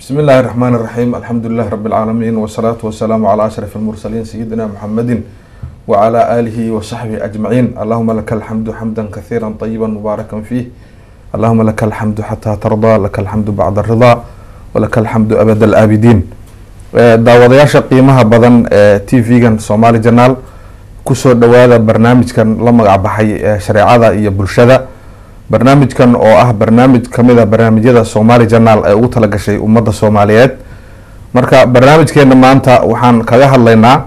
بسم الله الرحمن الرحيم الحمد لله رب العالمين والصلاة والسلام على أشرف المرسلين سيدنا محمد وعلى آله وصحبه أجمعين اللهم لك الحمد حمدا كثيرا طيبا مباركا فيه اللهم لك الحمد حتى ترضى لك الحمد بعد الرضا ولك الحمد أبد الآبدين daawadayaasha qiimaha badan ee t v-gan somaali janaal kusoo dhawaada barnaamijkan la magac baxay ee shareecada iyo bulshada barnaamijkan oo ah barnaamij kamid a barnaamijyada somaali janaal ee ugu talagashay ummadda soomaaliyeed marka barnaamijkeena maanta waxaan kaga hadlaynaa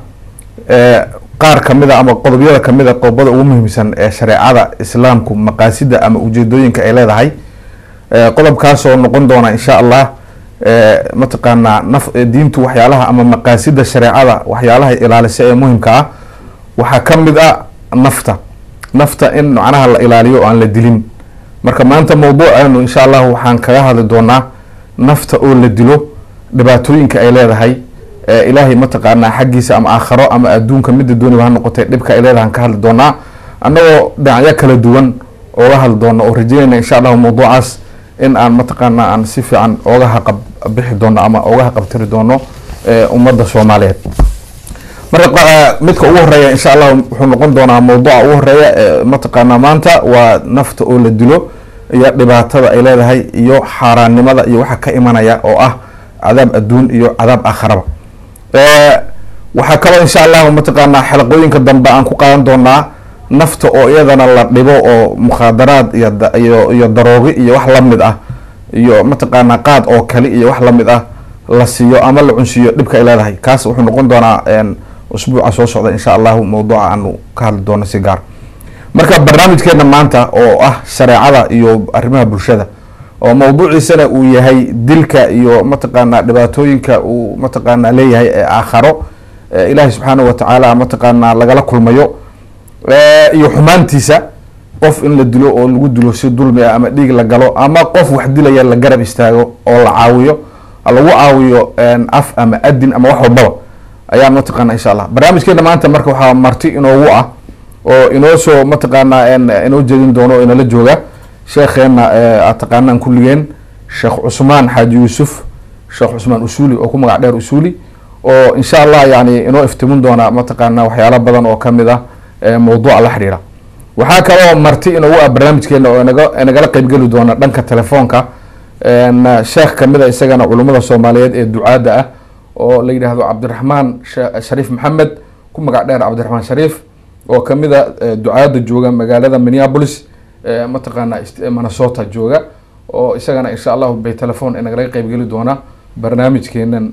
qaar kamid a ama qodobyada kamid a qodobada ugu muhiimsan ee shareecada islaamku maqaasida ama ujeedooyinka ay leedahay qodobkaasoo noqon doona insha allah mataqaanaa naf diintu waxyaalaha ama maqaasida shareecada waxyaalaha ilaalisa ee muhimka ah waxaa kamid a nafta nafta in macnaha la ilaaliyo o aan la dilin marka maanta mawduuceenu insha allah waxaan kaga hadli doonaa nafta oo la dilo dhibaatooyinka ay leedahay ilaahay mataqaanaa xaggiisa ama aakharo ama adduunka mida dooniba ha noqotay dhibka ay leedahay aan ka hadli doonaa annagoo dhinacyo kala duwan ooga hadli doono oo rajeynayna insha allahu mawduucaas in aan mataqaanaa aan si fiican ooga haqab bixi doono ama ooga haqabtiri doono ummadda soomaaliyeed marka midka ugu horeeya insha allah wuxuu noqon doonaa mawduuca ugu horeeya mataqaanaa maanta waa nafta oo la dilo iyo dhibaatada ay leedahay iyo xaaraannimada iyo waxa ka imanaya oo ah cadaab adduun iyo cadaab aakharaba waxaa kaloo insha allahu mataqaanaa xalaqooyinka dambe aan ku qaadan doonaa nafta oo iyadana la dhibo oo mukhaadaraad iyo iyo daroogi iyo wax lamid ah iyo mataqaanaa qaad oo kale iyo wax lamid ah la siiyo ama la cunsiiyo dhibka ay leedahay kaas wuxuu noqon doonaa usbuuca soo socda insha allahu mawduuca aanu ka hadli doono si gaar marka barnaamijkeena maanta oo ah shareecada iyo arrimaha bulshada oo mawduuciisana uu yahay dilka iyo mataqaanaa dhibaatooyinka uu mataqaanaa leeyahay ee aakharo ilaahay subxaanahu watacaala mataqaanaa lagala kulmayo iyo xumaantiisa qof in la dilo oo lagu dilo si dulmi ah ama dhiig la galo ama qof wax dilaya la garab istaago oo la caawiyo lagu caawiyo af ama adin ama wax walbaba ayaa mataqaana insha allah barnaamijkeena maanta marka waxaa marti inoogu ah oo inoo soo mataqaanaa inoo jeedin doono o inala jooga sheekheena aad taqaanaan kulligeen sheekh cusmaan xaaji yuusuf sheekh cusmaan usuli oo ku magac dheer usuli oo insha allah yani inoo iftimin doona mataqaana waxyaalo badan oo kamid ah mawduuca la xidhiira waxaa kaloo marti inoogu ah barnaamijkeena oo naga nagala qeybgeli doona dhanka telefoonka sheekh kamid a isagana culummada soomaaliyeed ee ducaadda ah oo la yidhaahdo cabdiraxmaan shariif maxamed ku magac dheer cabdiraxmaan shariif oo kamid a ducaadda jooga magaalada minneapolis mataqaana minnesota jooga oo isagana insha allahu bay telefon nagala qeybgeli doona barnaamijkeenan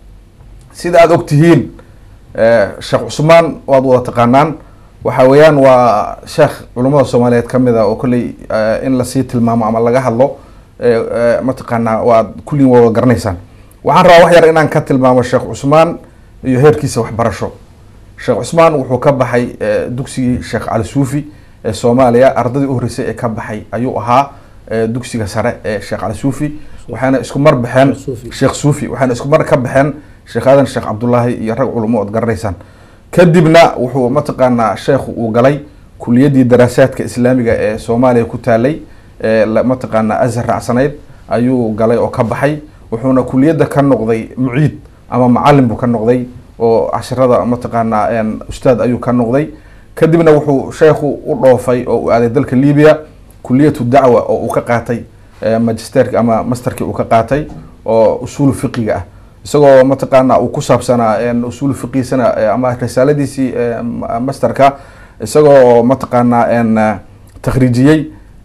sida aada og tihiin sheekh cusmaan waad wada taqaanaan waxa weeyaan waa sheekh culummada soomaaliyeed kamid a oo kolley in lasii tilmaamo ama laga hadlo mataqaanaa waad kulliin waa wada garanaysaan waxaan rabaa wax yar inaan ka tilmaamo sheekh cusmaan iyo heerkiisa waxbarasho sheekh cusmaan wuxuu ka baxay dugsigii sheekh cali suufi ee soomaaliya ardadii u horreysay ee ka baxay ayuu ahaa dugsiga sare ee sheekh cali suufi waxayna isku mar baxeen sheekh suufi waxayna isku mar ka baxeen sheekh aadan sheekh cabdullaahi iyo rag culamo ood garanaysaan kadibna wuxuu mataqaanaa sheekhu uu galay kuliyadii daraasaadka islaamiga ee soomaaliya ku taalay mataqaanaa azhar raacsanayd ayuu galay oo ka baxay wuxuuna kuliyadda ka noqday muciid ama macalin buu ka noqday oo cashirada mataqaanaa ustaad ayuu ka noqday kadibna wuxuu sheekhu u dhoofay oo u aaday dalka libiya kuliyatu dacwa oo uu ka qaatay magisterka ama masterkii uu ka qaatay oo usuulu fiqiga ah isagoo mataqaana uu ku saabsanaa usuulu fiqiisana ama risaaladiisii masterka isagoo mataqaanaa takhriijiyey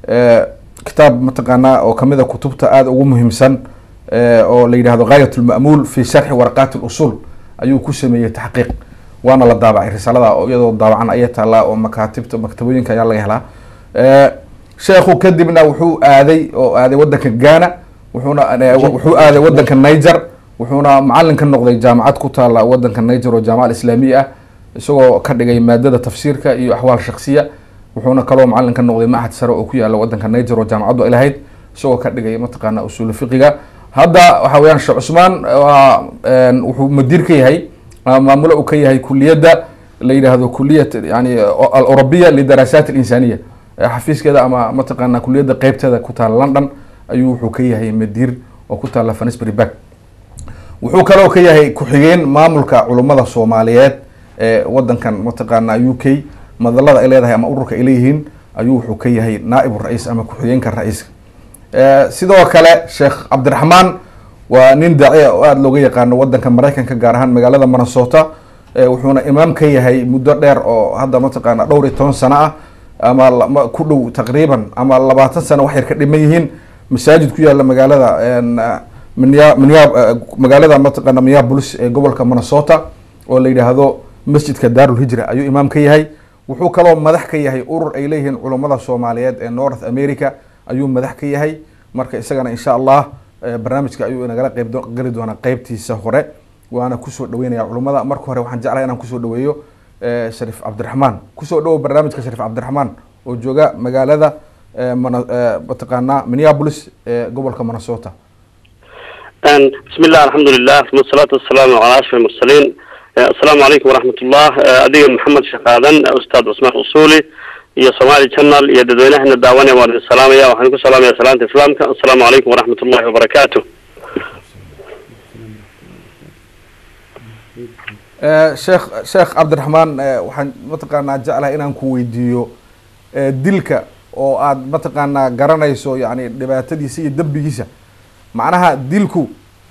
kitaab mataqaanaa oo kamid a kutubta aada ugu muhiimsan oo la yidhahdo gaayat lma'muul fi sharxi waraqaati lusul ayuu ku sameeyey taxqiiq waana la daabacay risaalada oo iyadoo daabacan ayay taallaa oo makaatibta maktabooyinka ayaa laga helaa sheekhu kadibna wuxuu aaday oo aaday wadanka ghana wuxuuna wuxuu aaday wadanka niger wuxuuna macalin ka noqday jaamacad ku taala wadanka niger oo jaamaca islaamiya ah isagoo ka dhigay maadada tafsiirka iyo axwaal shaksiya wuxuuna kaloo macalin ka noqday machad sare oo ku yaala wadanka niger oo jaamacaddu ay lahayd isagoo ka dhigay mataqaana usuulu fiqiga hadda waxa weyaan sheekh cusmaan waa wuxuu madiir ka yahay maamulo uu ka yahay kuliyadda la yidhaahdo kuliyat yani aleurobiya lidaraasaat alinsaniya xafiiskeeda ama mataqaana kuliyadda qeybteeda ku taala london ayuu wuxuu ka yahay madiir oo ku taala fanisbury back wuxuu kaloo ka yahay ku-xigeen maamulka culummada soomaaliyeed ee wadankan mataqaana u k madalada ay leedahay ama ururka ay leeyihiin ayuu wuxuu ka yahay naa'ibu ra-iis ama ku-xigeenka ra-iiska sidoo kale sheekh cabdiraxmaan waa nin daaci oo aada looga yaqaano wadanka maraykanka gaar ahaan magaalada minnesota wuxuuna imaam ka yahay muddo dheer oo hadda mataqaana dhowr iyo toban sano ah ama ku dhow taqriiban ama labaatan sano wax yar ka dhiman yihiin masaajid ku yaala magaalada minya minya magaalada mataqaana minneapolis ee gobolka minnesota oo la yidhaahdo masjidka daarul hijra ayuu imaam ka yahay wuxuu kaloo madax ka yahay urur ay leeyihiin culummada soomaaliyeed ee north america ayuu madax ka yahay marka isagana insha allah barnaamijka ayuu inagala qeyb geli doonaa qeybtiisa hore waana kusoo dhaweynaya culummada marka hore waxaan jeclahay inaan kusoo dhaweeyo shariif cabdiraxmaan kusoo dhawow barnaamijka shariif cabdiraxmaan oo jooga magaalada mataqaana minneapolis ee gobolka minnesota bismi illah alxamdulilah uma asalaatu wasalaamu calaa ashraf almursaliin assalaamu calaykum waraxmat ullah adiga maxamed sheekh aadan ustaad cusmaan usuli iyo somali channel iyo dadweynahana daawanaya waan idin salaamaya waxaan ku salaamaya salaanta islaamka assalaamu calaykum waraxmat ullahi wabarakaatu sheekh sheekh cabdiraxmaan waxaan mataqaanaa jeclahay inaan ku weydiiyo dilka oo aad mataqaanaa garanayso yani dhibaatadiisa iyo dembigiisa macnaha dilku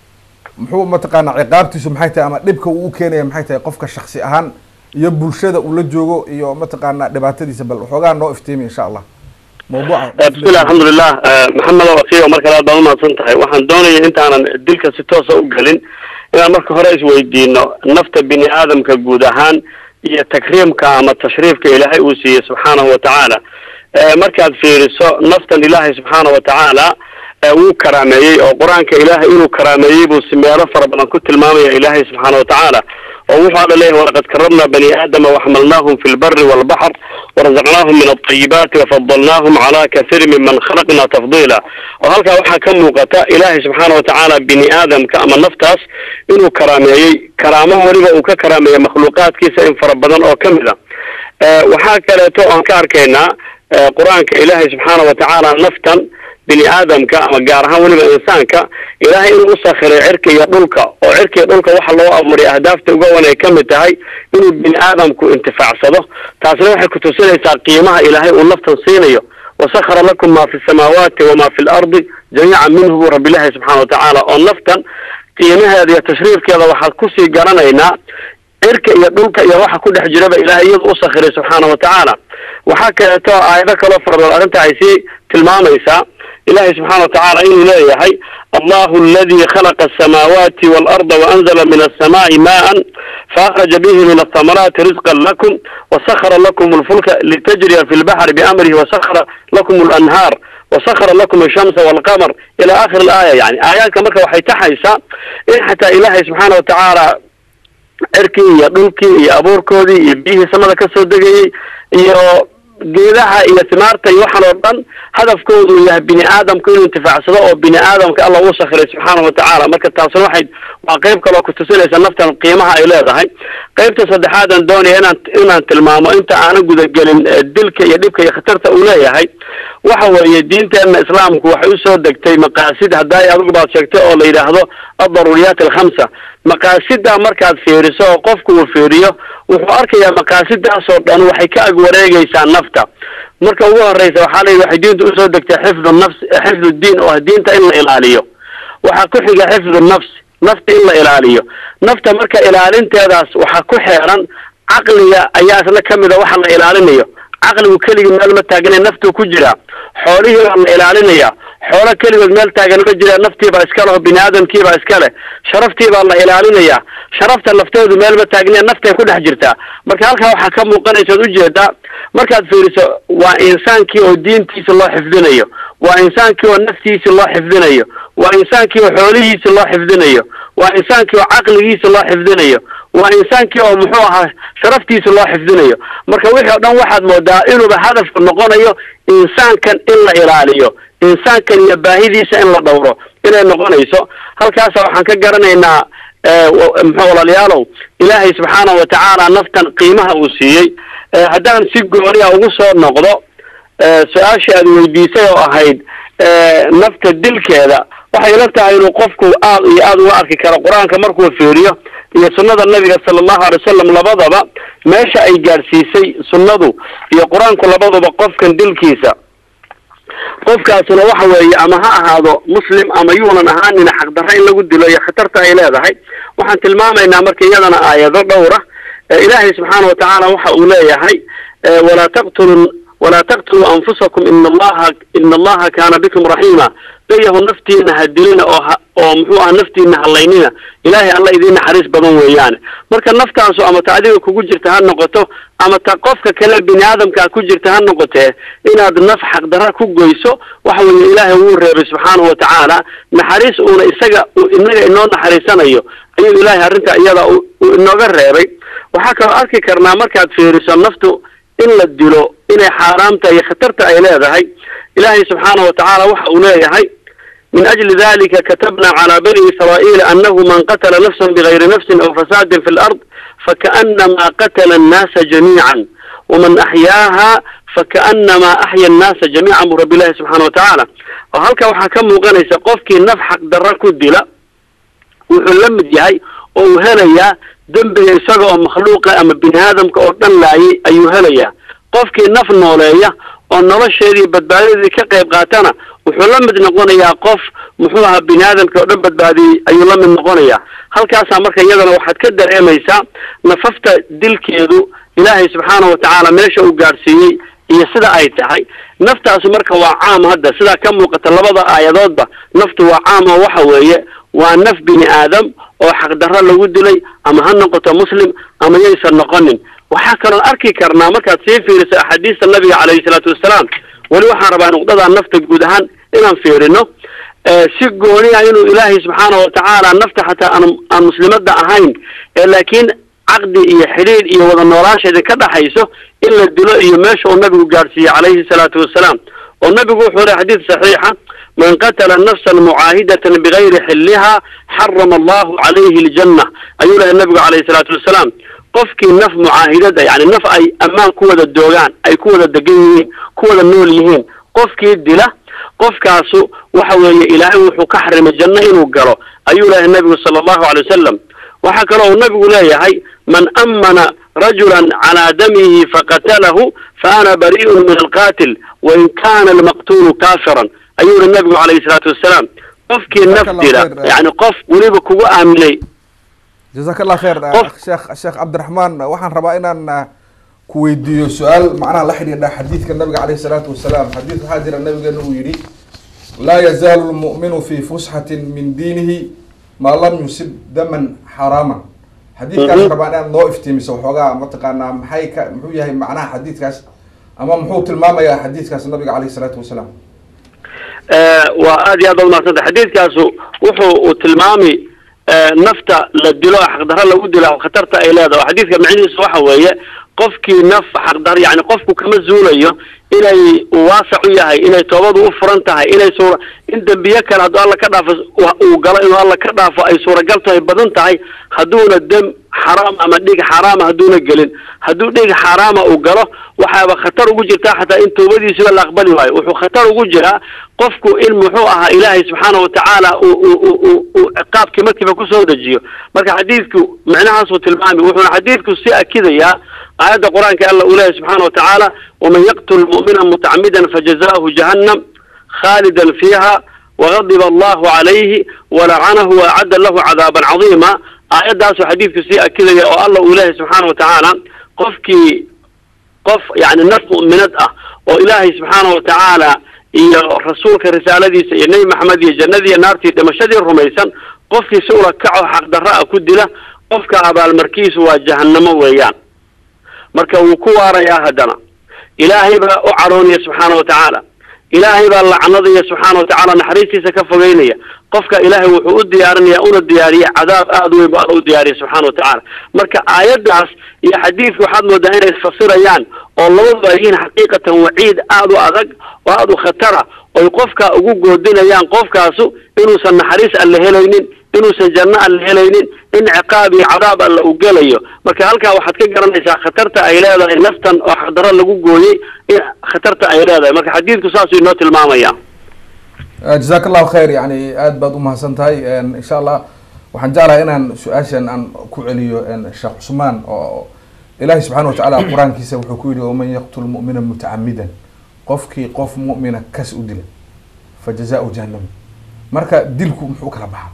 muxuu mataqaanaa ciqaabtiisu maxay tahay ama dhibka uu u keenaya maxay tahay qofka shaksi ahaan iyo bulshada uu la joogo iyo mataqaanaa dhibaatadiisa bal waxoogaa noo iftiimi insha allah mawduuca bismillah alxamdulilah maxamed wakiyo mar kale aad baad umahadsan tahay waxaan doonaya intaanan dilka si toosa u gelin inaan marka hore isweydiino nafta bini aadamka guud ahaan iyo takriimka ama tashriifka ilaahay uu siiyey subxaanahu watacaala markaad fiiriso naftan ilaahay subxaanahu watacaala wuu karaameeyey oo qur-aanka ilaahay inuu karaameeyey buu si meelo fara badan ku tilmaamaya ilaahay subxaana watacaala oo wuxuu alla leeyahy walaqad karabna bani aadama waxmalnaahum fi lbari walbaxr warazaqnaahum min alطayibaati wafadalnaahum cala kathiiri miman khalaqna tafdiila oo halkaa waxaa ka muuqata ilaahay subxaana watacaala bini aadamka ama naftaas inuu karaameeyey karaamo weliba uu ka karaameeyey makhluuqaadkiisa in fara badan oo kamid a waxaa kaleeto oan ka arkaynaa qur-aanka ilaahay subxaana watacaala naftan bini aadamka ama gaar ahaan weliba insaanka ilaahay inuu usakhiray cirka iyo dhulka oo cirka iyo dhulka waxa loo abuuray ahdaafta uga wan ay kamid tahay inuu bini aadamku intifaacsado taasna waxay kutusinaysaa qiimaha ilaahay uu naftan siinayo wasakara lakum ma fi samaawaati wama fi lardi jamiican minhu buu rabbilahi subxana watacaala oo naftan qiimaheeda iyo tashriifkeeda waxaad kusii garanaynaa cirka iyo dhulka iyo waxa ku dhex jiraba ilahay iyadu usakhiray subxaana watacaala waxaa kaleeto aayado kaloo farabadan arrinta ay sii tilmaamaysaa ilahay subxana watacaala inuu leeyahay allahu aladi khalaqa asamaawaati waalarda waanzala min alsamaai maan faahraja bihi min athamaraati rizqan lakum wasakara lakum lfulka litajriya fi lbaxri biamrihi wasakara lakum lanhaar wasakara lakum ashamsa walqamar ila akhiri alaaya yani aayaadka marka waxay taxaysaa in xataa ilahay subxaana watacaala cirkii iyo dhulkii iyo abuurkoodii iyo biyihii samada kasoo degayey iyo geedaha iyo simaarta iyo waxaan oo dhan hadafkoodu yahay bini aadamku inuu intifaacsado oo bini aadamka alla uu sakhiray subxaana watacaala marka taasna waxay waa qeyb kaloo kutusinaysa naftan qiimaha ay leedahay qeybta saddexaadan doonaya inaan inaan tilmaamo inta aanan gudagelin dilka iyo dhibka iyo khatarta uu leeyahay waxa weeye diinteena islaamku waxay usoo degtay maqaasid hadday adigu baad sheegtay oo la yidhaahdo addaruuriyaat alkhamsa maqaasida markaad fiiriso oo qofku uu fiiriyo wuxuu arkayaa maqaasidaasoo dhan waxay ka ag wareegaysaa nafta marka ugu horeysa waxaa la yidhi waxay diinta usoo degtay xifdu nafs xifdu diin oo diinta in la ilaaliyo waxaa ku xiga xifdu nafs nafta in la ilaaliyo nafta marka ilaalinteedaas waxaa ku xeeran caqliga ayaa isna kamid a waxa la ilaalinayo caqligu keligii meel ma taagana naftuu ku jiraa xoolihii baa la ilaalinaya xoolo keligood meel taagan ma jira naftiibaa iska leho bini aadamkiibaa iska leh sharaftii baa la ilaalinaya sharafta lafteedu meel ma taagna naftay ku dhex jirtaa marka halkaa waxaa ka muuqanaysa od ujeedaa markaad fiiriso waa insaankii oo diintiisa loo xifdinayo waa insaankii oo naftiisi loo xifdinayo waa insaankii oo xoolihiisi loo xifdinayo waa insaankii oo caqligiisa loo xifdinayo waa insaankii oo muxuu ahaa sharaftiisa loo xifdinayo marka wixii o dhan waxaad moodaa inuuba hadafku noqonayo insaankan in la ilaaliyo insaankan iyo baahidiisa in la dhowro inay noqonayso halkaasa waxaan ka garanaynaa muxuu walaalayaalow ilaahay subxaanahu watacaala naftan qiimaha uu siiyey haddaan si gooniya ugu soo noqdo su-aashii aad weydiisay oo ahayd nafta dilkeeda waxay ila tahay inuu qofku aad iyo aada uga arki karo qur-aanka markuu fiiriyo iyo sunnada nabiga sala allahu alay wasalam labadaba meesha ay gaadhsiisay sunnadu iyo qur-aanku labaduba qofkan dilkiisa qofkaasuna waxa weeye ama ha ahaado muslim ama yuunan ahaanina xaqdarra in lagu dilo iyo khatarta ay leedahay waxaan tilmaamaynaa marka iyadana aayado dhowra ilaahay subxaana watacaala waxa uu leeyahay walaa taqtulu walaa taqtuluu anfusakum ina allaha ina allaha kaana bikum raxiima dayahu naftiina ha dilina oo ha oo muxuu aha naftiina halaynina ilaahay alla idiin naxariis badan weeyaane marka naftaasu ama ta adiga kugu jirta ha noqoto ama ta qofka kale bini aadamkaa ku jirta ha noqotee inaad naf xaqdarra ku goyso waxa weeye ilaahay wuu reebay subxaanahu watacaala naxariis uuna isaga inaga inoo naxariisanayo ayuu ilaahay arrintaa iyada uu inooga reebay waxaa kaloo arki karnaa markaad fiiriso naftu in la dilo inay xaaraamta iyo khatarta ay leedahay ilaahay subxaanahu watacaala waxa uu leeyahay min ajli dalika katabna calى bani israa'iila anahu man qatla nafsa bigayri nafsi aw fasaadin fi lard fakaأnama qatla الnaasa jamiica waman axyaaha fakaأnama axya الnaasa jamiica bu rabbi ilahi subxana watacaala oo halka waxaa ka muuqanaysa qofkii naf xaqdarra ku dila wuxuu la mid yahay oo uu helayaa dembiga isaga oo makhluuqa ama bini aadamka oo dhan laayay ayuu helayaa qofkii naf nooleeya oo nolosheedii badbaadadii ka qayb qaatana wuxuu la mid noqonayaa qof muxuu ahaa bini aadamka oo dhan badbaadiyey ayuu la mid noqonayaa halkaasaa marka iyadana waxaad ka dareemaysaa nafafta dilkeedu ilaahay subxaana watacaala meesha uu gaadhsiiyey iyo sida ay tahay naftaasu marka waa caam hadda sidaa ka muuqata labada aayadoodba naftu waa caam oo waxa weeye waa naf bini aadam oo xaqdarro lagu dilay ama ha noqoto muslim ama yaysan noqonin waxaa kaloon arki karnaa markaad sii fiiriso axaadiista nabiga calayhi salaatu wassalaam weli waxaan rabaa nuqdadaa nafta guud ahaan inaan fiirino si gooni ah inuu ilaahay subxaana watacaala nafta xataa aan aan muslimadda ahayn ee laakiin caqdi iyo xidhiidh iyo wada noolaansheeda ka dhaxayso in la dilo iyo meesha uu nabigu gaadhsiiyey calayhi salaatu wassalaam oo nabigu wuxuu lehy xadiid saxiixa man qatla nafsan mucaahidatan bigayri xilliha xarama allahu calayhi aljanna ayuu lehay nabigu calayhi salaatu wassalaam qofkii naf mucaahidada yani naf ay ammaan ku wada doogaan ay ku wada degan yihiin ku wada nool yihiin qofkii dila qofkaasu waxa weeye ilaahay wuxuu ka xarimay janno inuu galo ayuu lehay nabigu sala allahu alay wasalam waxaa kaloo uu nabigu leeyahay man amana rajulan calaa damihi faqatalahu fa ana bari'un min alqatil wain kana almaqtulu kaafiran ayuu yihi nabigu calayhi salaatu wassalaam qofkii naf dila yani qof weliba kugu aaminay jazaaka allah kheer sheekh sheekh cabdiraxmaan waxaan rabaa inaan ku weydiiyo su-aal macnaha la xidhiidha xadiidka nabiga caleyhi salaatu wasalaam xadiid waxaa jira nabigeena uu yidhi laa yazaalu lmu'minu fi fusxatin min diinihi maa lam yusib daman xaraaman xadiidkaas rabaa inaad noo iftiimiso waxoogaa mataqaanaa maxay ka muxuu yahay macnaha xadiidkaas ama muxuu tilmaamayaa xadiidkaas nabiga caleyhi salaatu wasalaam waa aad iyo aad baad umahadsantay xadiidkaasu wuxuu uu tilmaami nafta la dilo xaqdarra lagu dilo khatarta ay leedahay xadiidka macnihiisu waxa weeye qofkii naf xaqdar yani qofku kama zuulayo inay waasac u yahay inay toobadu u furan tahay inay suura in dembiye kale hadduu alla ka dhaafo uu galo inuu alla ka dhaafo ay suuragal tahay badan tahay hadduuna dem xaraam ama dhig xaaraama hadduuna gelin hadduu dhig xaaraama uu galo waxaaba khatar ugu jirtaa xataa in toobadiisuba la aqbali waayo wuxuu khatar ugu jiraa qofku in muxuu ahaa ilaahay subxaana watacaala uu uu uu uu ciqaabkii markiiba kusoo dejiyo marka xadiidku micnahaasuu tilmaami wuxuuna xadiidku si akidayaa aayadda qur-aanka alla uu leeyahy subxaana watacaala waman yaqtul mu'mina mutacamidan fajazaahu jahannam khaalidan fiiha wagadiba allahu calayhi walacanahu waacadda lahu cadaaban cadiima aayaddaasuu xadiidku sii akidaya oo alla uu leeyahay subxaana watacaala qofkii qof yani naf mu'minad ah oo ilaahay subxaana watacaala iyo rasuulka risaaladiisa iyo nebi maxamed iyo jannadii iyo naartii dhimashadii rumaysan qofkii si ula kaco xaqdarra ah ku dila qofka abaalmarkiisu waa jahannamo weeyaan marka wuu ku waarayaa haddana ilaahay baa u caroonaya subxaana watacaala ilaahay baa lacnadaya subxaana watacaala naxariistiisa ka fogeynaya qofka ilaahay wuxuu u diyaarinaya una diyaariya cadaab aada weyn bu alla u diyaariya subxana watacaala marka aayaddaas iyo xadiidka waxaad moodaa inay isfasirayaan oo labaduba ay yihiin xaqiiqatan waciid aada u adag oo aada u khatara oy qofka ugu goodinayaan qofkaasu inuusan naxariis alle helaynin inuusan janno alle helaynin in ciqaab iyo cadaab alle uu gelayo marka halkaa waxaad ka garanaysaa khatarta ay leedahay naftan oo xaqdarro lagu gooyey in khatarta ay leedahay marka xadiidku saasuu inoo tilmaamaya jazaak allahu khayr yani aad baad umahadsan tahay insha allah waxaan jeclahay inaan su-aashan aan ku celiyo sheekh cusmaan oo ilaahi subxaana watacaala qur-aankiisa wuxuu ku yihi waman yaqtul mu'mina mutacamidan qofkii qof mu'mina kas u dila fa jazaau jahannam marka dilku muxuu kala baxaa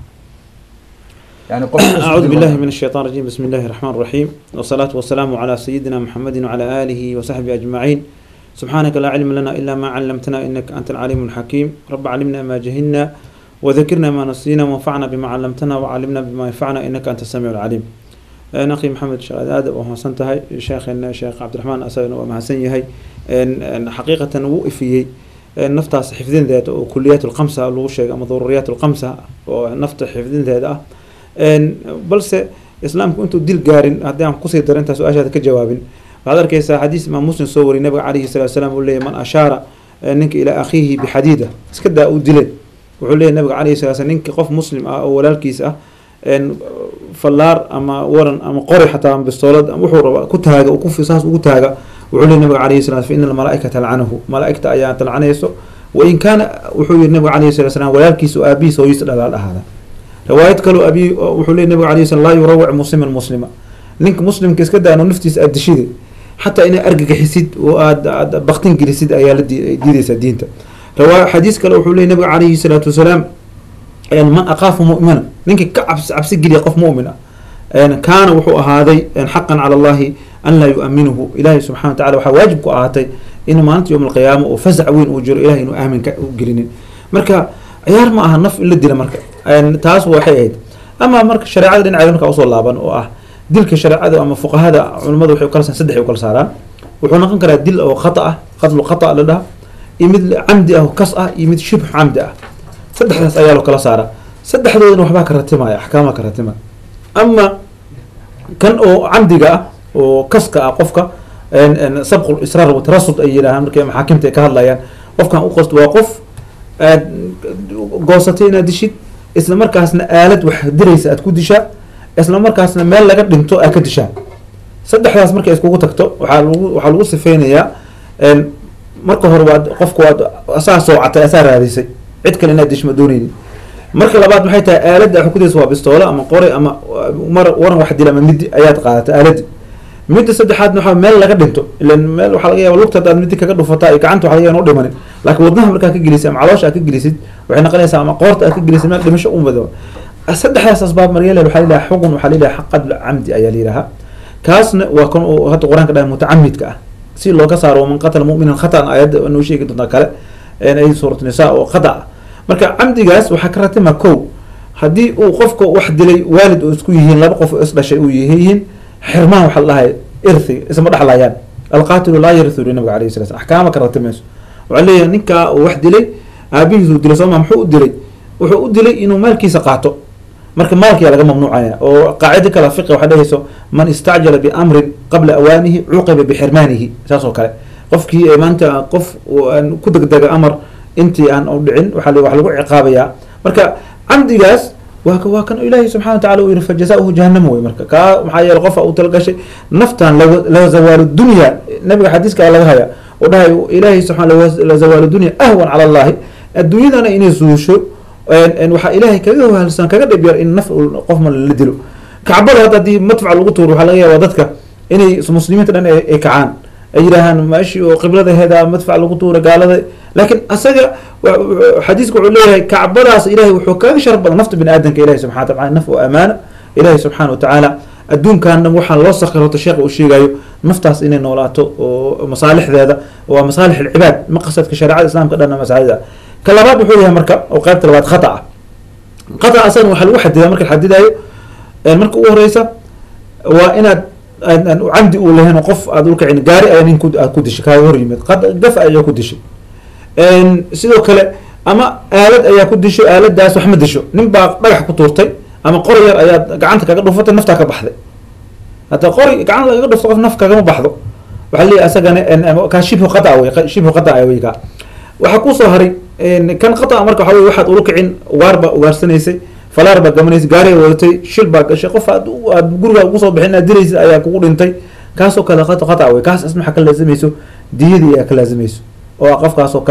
yani qof kas u أعوذ dilo- بالله من الشيطان الرجيم بسم الله الرحمن الرحيم والصلاة والسلام على سيدنا محمد وعلى آله وصحبه أجمعين سبحانك لا علم لنا إلا ما علمتنا إنك أنت العليم الحكيم رب علمنا ما جهلنا وذكرنا ما نسينا وانفعنا بما علمتنا وعلمنا بما ينفعنا إنك أنت السميع العليم أنا أخي محمد شغال آدم وهو سنتهي شيخنا شيخ عبد الرحمن أسأل وما سنيهي إن حقيقة وقفي naftaas xifdinteeda oo kuliyaat lkamsa lagu sheegay ama daruuriyaat lkamsa oo nafta xifdinteeda ah balse islaamku intuu dil gaarin haddii aan kusii daro intaa su-aashaada ka jawaabin waxaad arkeysaa xadiis imaam muslim soo wariyay nabiga calayhi salatu salaam uu leeyahy man ashaara ninka ilaa akhiihi bixadiida iska daa uu dilay wuxuu leeyahy nabiga calayhi salatu salaam ninka qof muslim ah oo walaalkiis ah fallaar ama waran ama qori xataa ama bistoolad ama wuxuu raba ku taaga ku saas ugu taaga wuxuu leeyahy nabiga calayhi salatu fa ina almalaaikata talcanahu malaaigta ayaa talcanayso wain kaana wuxuu yihi nabiga calayhi salatu salaam walaalkiisa oo aabihiisa hooyisa dhalaal ahaada riwaayad kaloo abi wuxuu leey nabiga alayh slam laa yurawic musliman muslima ninka muslimka iska daano naftiisa aad dishida xataa inaad argagaxisid oo aad aad baktin gelisid ayaa la diideysaa diinta riwaaya xadiis kale wuxuu leey nabiga calayhi salaatu wasalaam man aqaafa mu'mina ninka ka cabs cabsi geliya qof mu'min ah kaana wuxuu ahaaday xaqan cala allahi an laa yu'aminuhu ilahay subxana wa tacala waxaa waajib ku ahaatay in maalinta yowm alqiyaama oo fasac weyn uu jiro ilahay inuu aamin ka u gelinin marka ciyaar ma aha naf in la dila marka taas waxay ahayd ama marka shareecada dhinaceeda markaa usoo laaban oo ah dilka shareecada ama fuqahada culimadu waxay ukala saddex ay ukala saaraan wuxuu noqon karaa dil oo khata ah qatlu khata la dhaha iyo mid camdi ah oo kas ah iyo mid shibx camdi ah saddexdaas ayaa loo kala saaraa saddexdoodana waxbaa ka ratimaya axkaamaa ka ratimaya ama kan oo camdiga ah oo kaska ah qofka sabqu israar wa tarasud ay yidhahaan markay maxaakimta ay ka hadlayaan qofkan u qost waa qof aad goosatay inaad dishid isla markaasna aalad wax diraysa aad ku dishaa isla markaasna meel laga dhinto aad ka dishaa saddexdaas markay iskugu tagto waxaa lagu waxaa lagu sifeynayaa marka hore waad qofku waad asaa soocatay asaa raadisay cid kale inaad dishma dooneynin marka labaad maxay tahay aaladda wax ku diraysa waa bistoolo ama qore ama mar waran wax dila ama midi ayaad qaadatay aaladdi midda saddexaadna waxaa meel laga dhinto ilan meel waxaa laga yaaba lugta hadaad midi kaga dhufataa iyo gacanta waxa laga yaaba inuu dhimanin laakiin wadnaha markaa ka gelisid ama caloosha aad ka gelisid waxay noqonaysaa ama qoorta aad ka gelisid meel dhimasho u mado saddexdaas asbaab maryale waxaa la yidhaha xugun waxaa la yidhaha qatl camdi ayaa la yidhaha kaasna waa kan uu hadda qur-aanka dhahay mutacamidka ah si looga saaro man qatala mu'minan khatan aayadda noo sheegi doontaa kale ay suurat nisaa oo khata ah marka camdigaas waxaa ka ratima kow haddii uu qofka wax dilay waalid oo isku yihiin laba qof oo isdhashay uu yihiin xirmaan waxa la dhahay irthi isma dhexlayaan alqaatilu laa yarithu li nabiga alayhi salam axkaama ka ratimayso waxaa leeyahay ninkaa uu wax dilay aabihiisuu dilay sooma muxuu u dilay wuxuu u dilay inuu maalkiisa qaato marka maalkiyaa laga mamnuucaya oo qaacida kale fiqi waxaa dhehayso man istacjala biamrin qabla awaanihi cuqiba bixirmaanihi saas oo kale qofkii maanta qof ku degdega amar intii aan u dhicin waxa wax lagu ciqaabayaa marka camdigaas waa waa kan ilaahay subxana wa tacala uu yihi fajazauhu jahannama wey marka kaa maxaa yeele qofa uu talagashay naftan la zawaalu dunya nabiga xadiiska laga haya oo dhahay ilaahay subxana la zawaalu dunya ahwan cala allahi adduunyadana inay suusho waxaa ilaahay kaga wahalsan kaga dhib yar in naf qof ma la dilo kacbada hadda haddii madfac lagu tuuro waxaa laga yaaba dadka inay muslimiinta dhan ay kacaan ay yidhaahaan meeshii oo qibladaheeda madfac lagu tuura gaalada laakiin asaga xadiiska wuxuu leeyahay kacbadaas ilahay wuxuu kaga sharaf badan nafta bini aadamka ilahi subxana wa taala naf oo amaana ilahi subxaana wa tacaala adduunkaana waxaa loo sakirota sheekha uu sheegayo naftaas inay noolaato oo masaalixdeeda waa masaalix alcibaad maqasadka shareecada islaamka dhanna masaalida ka labaad wuxuu yahay marka oo qaybta labaad khata ah khata asagana waxaa lagu xadidaa marka la xadidayo marka ugu horeysa waa inaad camdi uu lahayn qof aad ulkacin gaari ayaa nin aad ku dishay kaaga hor yimid gaf ayaa ku dishay sidoo kale ama aalad ayaa ku disho aaladaas wax ma disho nin baa dhagax ku tuurtay ama qori yar ayaad gacanta kaga dhufatay naftaa ka baxday hadda qori gacanta lagaga dhufto qof naf kagama baxdo waxaa leeyahy asagana kaa shibhu qata wey shibhu qata wey kaa waxaa kusoo haray kan qata marka waxa wey waxaad ula kicin ugaar baa ugaarsanaysay falaar baa gamanaysay gaari wadatay shil baa gashay qof aad aad guriga ugu soo bixin aad diraysid ayaa kugu dhintay kaasoo kale qata qata wey kaas isna waxaa ka laazimayso diyadii ayaa ka laazimayso oo qofkaasoo kale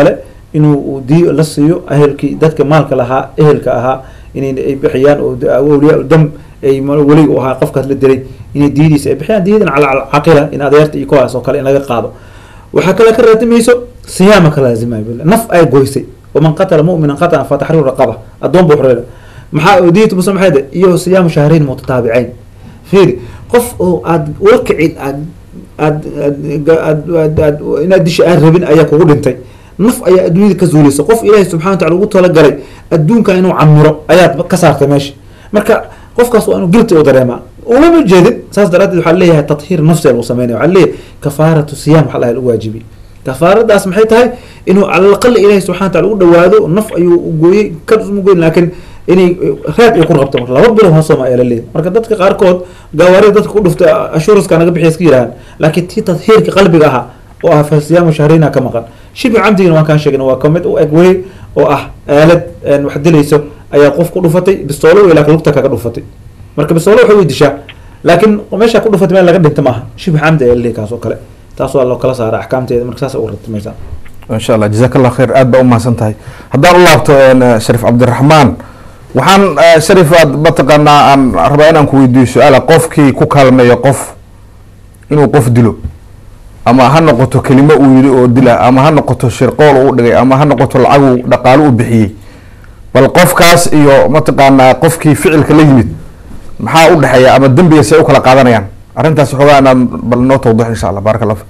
inuu di la siiyo ehelkii dadka maalka lahaa ehelka ahaa inay ay bixiyaan oo awliyaa dam ay weli u ahaa qofkaas la dilay inay diyadiisa ay bixiyaan diyadan cala caqila in adeerta iyo kuwaas oo kale in laga qaado waxaa kale ka raadimayso siyaama ka laazimay naf ay goysay waman qatala mu'minan qatala fa taxriiru raqaba addoon buu xoreeda maxaa diyatu muslim maxay iyo siyaamu shahrayn mutataabicayn fiiri qof oo aad ula kicin aad aad aad aad aad inaad disha aan rabin ayaa kugu dhintay naf ayaa adduunyada ka zuulaysa qof ilaahay subxana wa tacala ugu talagalay adduunka inuu camiro ayaad ka saartay meesha marka qofkaas waa inuu gilti u dareemaa ulama jeedin saas daraadeed waxaa leeyahay tathiir nafsi lagu sameynaya waxaa leeyahay kafaaratu siyam waxa laha lagu waajibiyey kafaaradaas maxay tahay inuu cala alaqali ilaahay subxana wa tacala ugu dhawaado naf ayuu gooyey kasma goyn laakiin inay raad ay ku rabto marka laba bilo hoosoma ayaa la leeyahay marka dadka qaarkood gaawaarida dadka ku dhuftay ashuruska naga bixiya iska yirahaan laakiin tii tadhiirka qalbiga ahaa oo ah fasiyaamu shahrayna ka maqan shibi camdigina waan kaan sheegna waa kamid u eg wey oo ah aalad wax dilayso ayaa qof ku dhufatay bistoolo wey laakiin lugta kaga dhufatay marka bistoolo waxay way dishaa laakiin meesha ku dhufatay meel laga dhinta maaha shibi camdi ayaa laleeyahay kaas oo kale taas waa loo kala saara axkaamteeda marka saas u ratimaysaa insha allah jazaak allah khayr aad baa umahadsan tahay haddaan u laabto sharif cabdiraxmaan waxaan sharif aad mataqaanaa aan rabaa inaan ku weydiiyo su-aala qofkii ku kaalmeeyo qof inuu qof dilo ama ha noqoto kelimo uu yidhi oo dila ama ha noqoto shirqool uu dhigay ama ha noqoto lacagu dhaqaalo u bixiyey bal qofkaas iyo mataqaanaa qofkii ficilka la yimid maxaa u dhexeeya ama dembiga say u kala qaadanayaan arrintaas waxoogaa inaad bal noo tawdix insha allah barak allah fik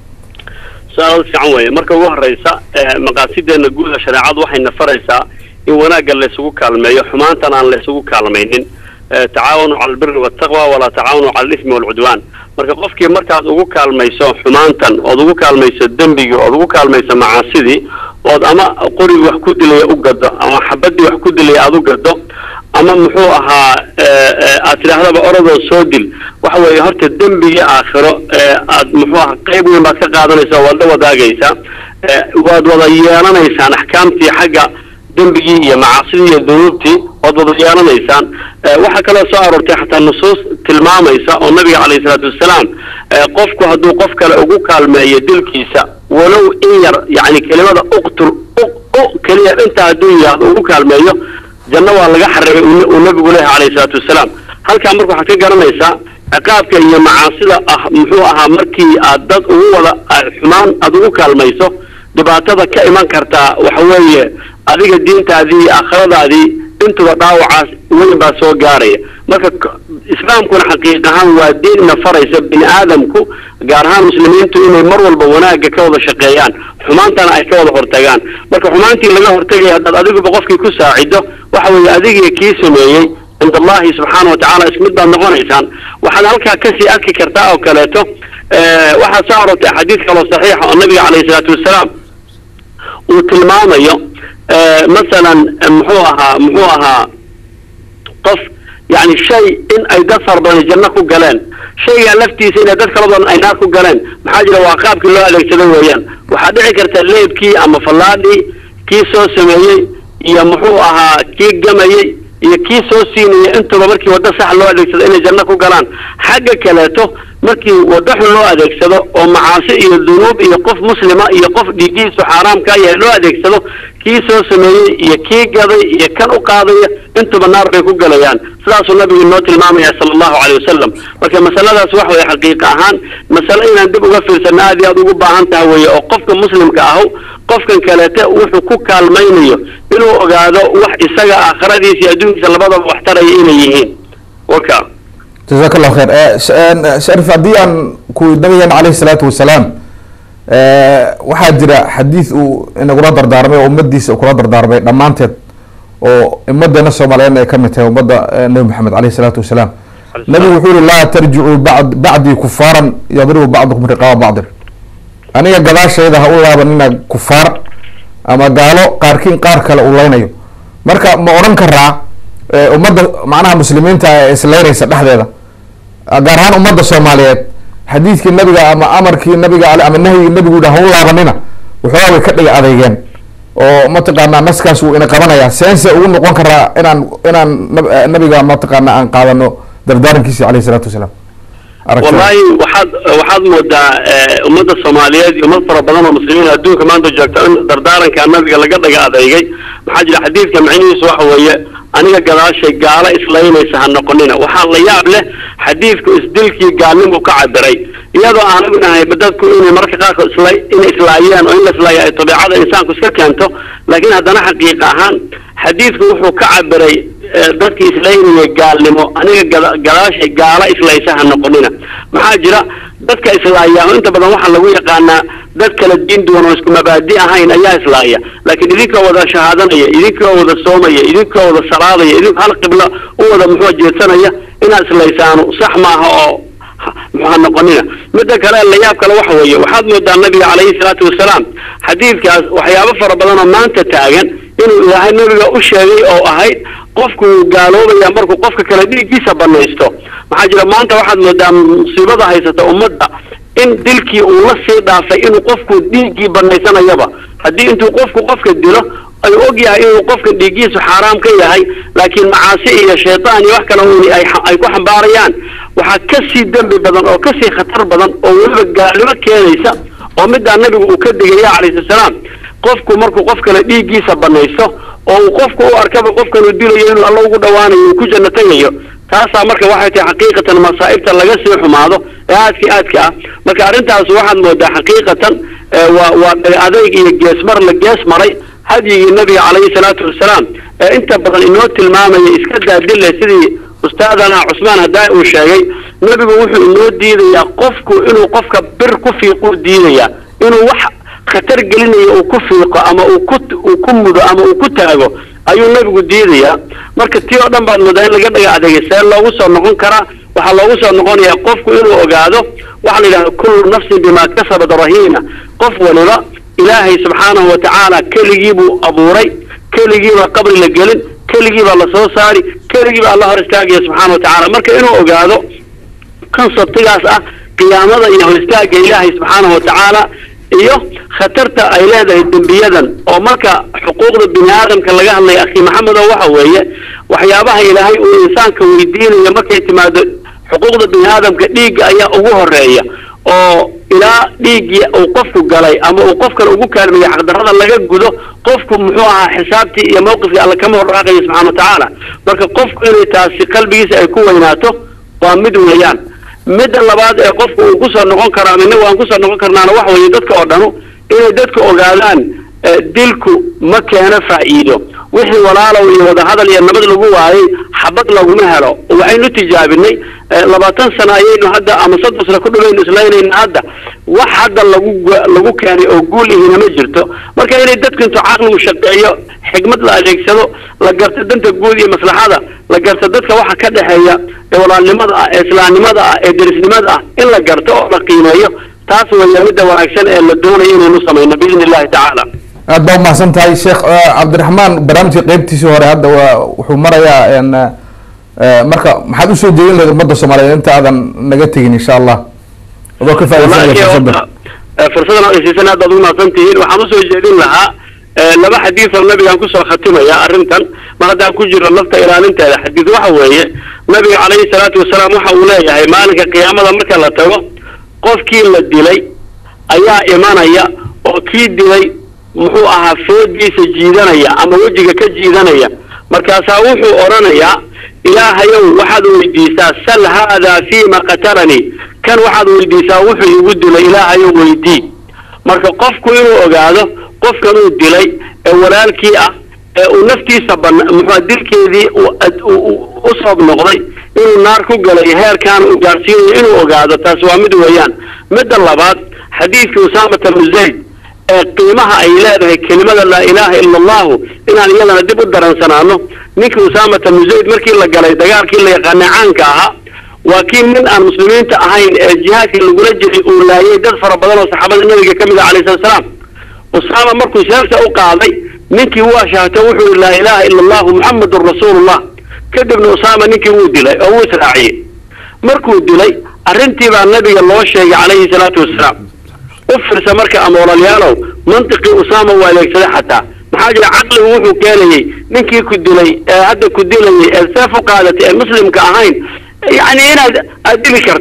su-aal fiican weeye marka ugu horeysa maqaasideena guuda shareecadu waxayna faraysaa in wanaagga laysugu kaalmeeyo xumaantan aan laysugu kaalmaynin tacaawanu cala albiri waltaqwa walaa tacaawanu cala alismi walcudwaan marka qofkii markaad ugu kaalmayso xumaantan ood ugu kaalmayso dembigii ood ugu kaalmayso macaasidii ood ama qorigii wax ku dilaya u gado ama xabadii wax ku dilaya aada u gado ama muxuu ahaa aad tidhaahdaba orodoo soo dil waxa weeye horta dembigii aakhiro aad muxuu aha qayb weyn baad ka qaadanaysaa waad la wadaagaysaa waad wada yeelanaysaan axkaamtii xagga dembigii iyo macaasidii iyo dunuubtii waad wada yeelanaysaan waxaa kaloo soo aroortay xataa nusuus tilmaamaysa oo nabiga calayhi salaatu wassalaam qofku hadduu qof kale ugu kaalmeeyo dilkiisa walow in yar yacni kelimada uqtul u keliya intaa hadduu yihahdo ugu kaalmeeyo janno waa laga xarimay uu nabigu leeyahay calayhi salaatu wassalaam halkaa marka waxaad ka garanaysaa ciqaabka iyo macaasida ah muxuu ahaa markii aad dad ugu wada xumaan aada ugu kaalmayso dhibaatada ka iman kartaa waxa weeye adiga diintaadii iyo aakhiradaadii intuba dhaawacaas weyn baa soo gaaraya marka islaamkuna xaqiiq ahaan waa diinna faraysa bini aadamku gaar ahaan muslimiintu inay mar walba wanaagga ka wada shaqeeyaan xumaantana ay ka wada hortagaan marka xumaantii laga hortagaya haddaad adiguba qofkii ku saacido waxa weeye adigii kii sameeyey cind allahi subxaana watacaala ismid baad noqonaysaan waxaad halkaa kasii arki kartaa oo kaleeto waxaa soo arortay axaadiis kaloo saxiixa oo nabiga calayhi salaatu wassalaam uu tilmaamayo masalan muxuu ahaa muxuu ahaa qof yani shay in ay dad fara badan janno ku galeen shaygaa laftiisa inay dad kala badan ay naar ku galeen maxaa jira waa qaabkii loo adeegsado weeyaan waxaa dhici karta leebkii ama fallaadhii kii soo sameeyey iyo muxuu ahaa kii gamayey iyo kii soo siinaya intuba markii waddo sax loo adeegsado inay janno ku galaan xagga kaleeto markii waddo xun loo adeegsado oo macaasi iyo dunuub iyo qof muslima iyo qof dhiigiisu xaaraamka yahay loo adeegsado kii soo sameeyey iyo kii gaday iyo kan u qaadaya intuba naar bay ku galayaan sidaasuu nabigu inoo tilmaamaya sala allahu caleyh wasalam marka masaladaas wax weye xaqiiqa ahaan masale inaan dib uga fiirsano aad iyo aad ugu baahan taha weeye oo qofka muslimka ahu qofkan kaleete wuxuu ku kaalmaynayo inuu ogaado wax isaga aakhiradiisa iyo adduunkiisa labadaba wax taraya inay yihiin waka jazaak allahu khayr sharif haddii aan ku nabigeena caleyhi salaatu wasalaam waxaa jira xadiid uu inagula dardaarmay oo ummadiisa kula dardaarmay dhammaanteed oo ummadeena soomaaliyeed ay kamid tahay ummadda nabi maxamed caleyhi salaatu wasalaam nabigu wuxuu yihi laa tarjicuu bad bacdii kufaaran yadribu bacdukum riqaaba bacdin aniga gadaashayda ha u laabanina kufaar ama gaalo qaarkiin qaar kale uu leynayo marka ma odhan karaa ummadda macnaha muslimiinta ee isleynaysa dhexdeeda gaar ahaan ummadda soomaaliyeed xadiidkii nabiga ama amarkii nabiga ale ama nahyigii nabigu yidhi ha u laabanina waxoogaa way ka dhiga adeygeen oo mataqaanaa naskaas wuu ina qabanayaa seense ugu noqon karaa inaan inaan nabiga mataqaana aan qaadano dardaarankiisi aleyh isalaatu wasalaam aragtida wallahi waxaad waxaad moodaa eh, ummadda soomaaliyeed iyo ummad fara badan oo muslimiin adduunka maanta joogta in dardaaranka nabiga laga dhaga adeegay maxaa jira xadiidka macnihiisu waxa weeye aniga gadaashay gaalo islaynaysa ha noqonina waxaa la yaab leh xadiidku isdilkii gaalnimu ka cabiray iyadoo aanagu nahay dadku inay mararka qaarkood isla inay islaayeen oo in la islaayo ay tabiicada insaanku iska keento laakiin haddana xaqiiqa ahaan xadiidku wuxuu ka cabiray eh, dadkii islaynaya gaalnimo aniga gada- gadaashay gaalo islaysa ha noqonina maxaa jira dadka islaaya oo inta badan waxaa lagu yaqaanaa dad kala diin duwan oo isku mabaadi ahayn ayaa islaaya laakiin idinkoo wada shahaadanaya idinkoo wada soomaya idinkoo wada salaadaya idinkoo hal qiblo u wada muxuu jeedsanaya inaad islaysaanu sax maaha oo ha- muxuu ha noqonina midda kale layaab kale waxa weeye waxaad moodaa nabiga calayhi salaatu wasalaam xadiidkaas waxyaabo fara badan oo maanta taagan inuu ilaahay nabiga u sheegay oo ahayd qofku wuu gaaloobaya markuu qofka kale dhiiggiisa banaysto maxaa jira maanta waxaad moodaa musiibada haysata ummadda in dilkii uu la sii dhaafay inuu qofku dhiiggii banaysanayaba haddii intuu qofku qofka dilo ay og yahay inuu qofka dhiiggiisu xaaraam ka yahay laakiin macaasi iyo shaytaan iyo wax kale uuni ay xa- ay ku xambaarayaan waxaa ka sii dembi badan oo ka sii khatar badan oo weliba gaalnimo keenaysa oo middaa nabigu uu ka digaya calayhi salaam qofku markuu qof kale dhiiggiisa banaysto oo uu qofku u arkaba qofkan uu dilayo inuu alla ugu dhawaanayo uu ku janno tegayo taasaa marka waxay tahay xaqiiqatan masaa'ibta laga sii xumaado ee aadka aadka ah marka arrintaas waxaad moodaa xaqiiqatan ee waa waa adayg iyo geesmar la gees maray hadyigii nabiga calayhi salaatu wasalaam ee inta badan inoo tilmaamaya iska daadille sidii ustaadana cusmaan hadaa uu sheegay nebigu wuxuu inoo diidayaa qofku inuu qofka bir ku fiiquu diidayaa inuu wax khatar gelinayo uu ku fiiqo ama uu ku uu ku mudo ama uu ku taago ayuu nebigu diidayaa marka tii oo dhan baad moodaa in laga dhaga adeegay see loogu soo noqon karaa waxaa loogu soo noqonayaa qofku inuu ogaado waxaa la yidhahda kullu nafsin bimaa kasabat rahiina qof waliba ilaahay subxaanahu watacaala keligii buu abuuray keligiibaa qabri la gelin keligiibaa lasoo saari keligiibaa alla hor istaagaya subxaana watacaala marka inuu ogaado konsabtigaas ah qiyaamada iyo hor istaagga ilaahay subxaanahu watacaala iyo khatarta ay leedahay dembiyadan oo marka xuquuqda bini aadamka laga hadlaya akhi maxamedo waxa weeye waxyaabaha ilaahay uu insaanka weydiinayo markay timaado xuquuqda bini aadamka dhiigga ayaa ugu horeeya oo ilaa dhiiggii uu qofku galay ama uu qofkan ugu kaalmeeyey xaqdarrada laga gudo qofku muxuu ahaa xisaabtii iyo mawqifkii alla kama horraaqayo subxana watacaala marka qofku inay taasi qalbigiisa ay ku weynaato waa mid weeyaan midda labaad ee qofku uu kusoo noqon karo ama inagu aan kusoo noqon karnaana waxa weeye dadka oo dhanu inay dadku ogaadaan eh, dilku ma keeno faa'iido wixii walaalow iyo wadahadal iyo nabad lagu waayey xabad laguma helo waxaynu tijaabinay eh, labaatan sano ayaynu hadda ama soddon sano ku dhawaynu islaynayna hadda wax hadda lagu gu- lagu keenay oo guul ihina ma jirto marka inay dadku intuu caqligu shaqeeyo xigmad la adeegsado la garto danta guud iyo maslaxada la garto dadka waxa ka dhexeeya ee walaalnimada ah ee islaamnimada ah ee derisnimada ah in la garto oo la qiimeeyo taas weeye midda wanaagsan ee la doonayo inaynu samayno biidni illahi tacaala aad baa umahadsan tahay sheekh eh, cabdiraxmaan barnaamijka qeybtiisii hore hadda waa wuxuu marayaa en, eh, marka maxaad usoo jeedin lahayd ummadda soomaaliyeed inta aadan naga tegin insha allah adoo ka faaidaysanaya wallahi fursadda horta, eh, fursadan aad isiisan aad baad ugu mahadsan tihiin waxaan usoo jeedin lahaa eh, laba xadiis oo nabigaan kusoo khatimaya arrintan mar haddaan ku jiro lafta ilaalinteeda xadiis waxa weeye nabiga calayhi salaatu wasalaam waxa uu leeyahay maalinka qiyaamada marka la tago qofkii la dilay ayaa imanaya oo kii dilay muxuu ahaa foodiisa jiidanaya ama wejiga ka jiidanaya markaasaa wuxuu odhanayaa ilaahayow waxaad weydiisaa sal haadaa fiima qatalanii kan waxaad weydiisaa wuxuu igu dilay ilaahayow weydii marka qofku inuu ogaado qofkan uu dilay ee walaalkii ah ee uu naftiisa bana muxua dilkeedii uu ad- uu- uu- u soob noqday inuu naar ku galay heerkaan uu gaarsiinayo inuu ogaado taas waa mid weeyaan midda labaad xadiidkii usaamata bnu zayd ee qiimaha ay leedahay kelimada laa ilaaha ila allahu inaan iyadana dib u daransanaano ninkii usaamata bnu zayd markii la galay dagaalkii la yaqaanay caanka ahaa waa kii nin aan muslimiinta ahayn ee jihaadkii lagula jiray uu laayay dad fara badan oo saxaabada nabiga ka mid ah calayhi salatu salaam usaama markuu seefta u qaaday ninkii waa shahatay wuxuu yihi laa ilaaha ila allahu muxamadun rasuulullah kadibna usaama ninkii wuu dilay oo wuu israaciyey markuu dilay arrintii baa nabiga loo sheegay calayhi salaatu wasalaam u firsa marka ama walaalayaalow mantiqii usaama waa adeegsaday xataa maxaa jira caqligu wuxuu keenayey ninkii ku dilay ee hadda ku dilayay ee seef u qaadatay ee muslimka ahayn yacni inaad aad dili karto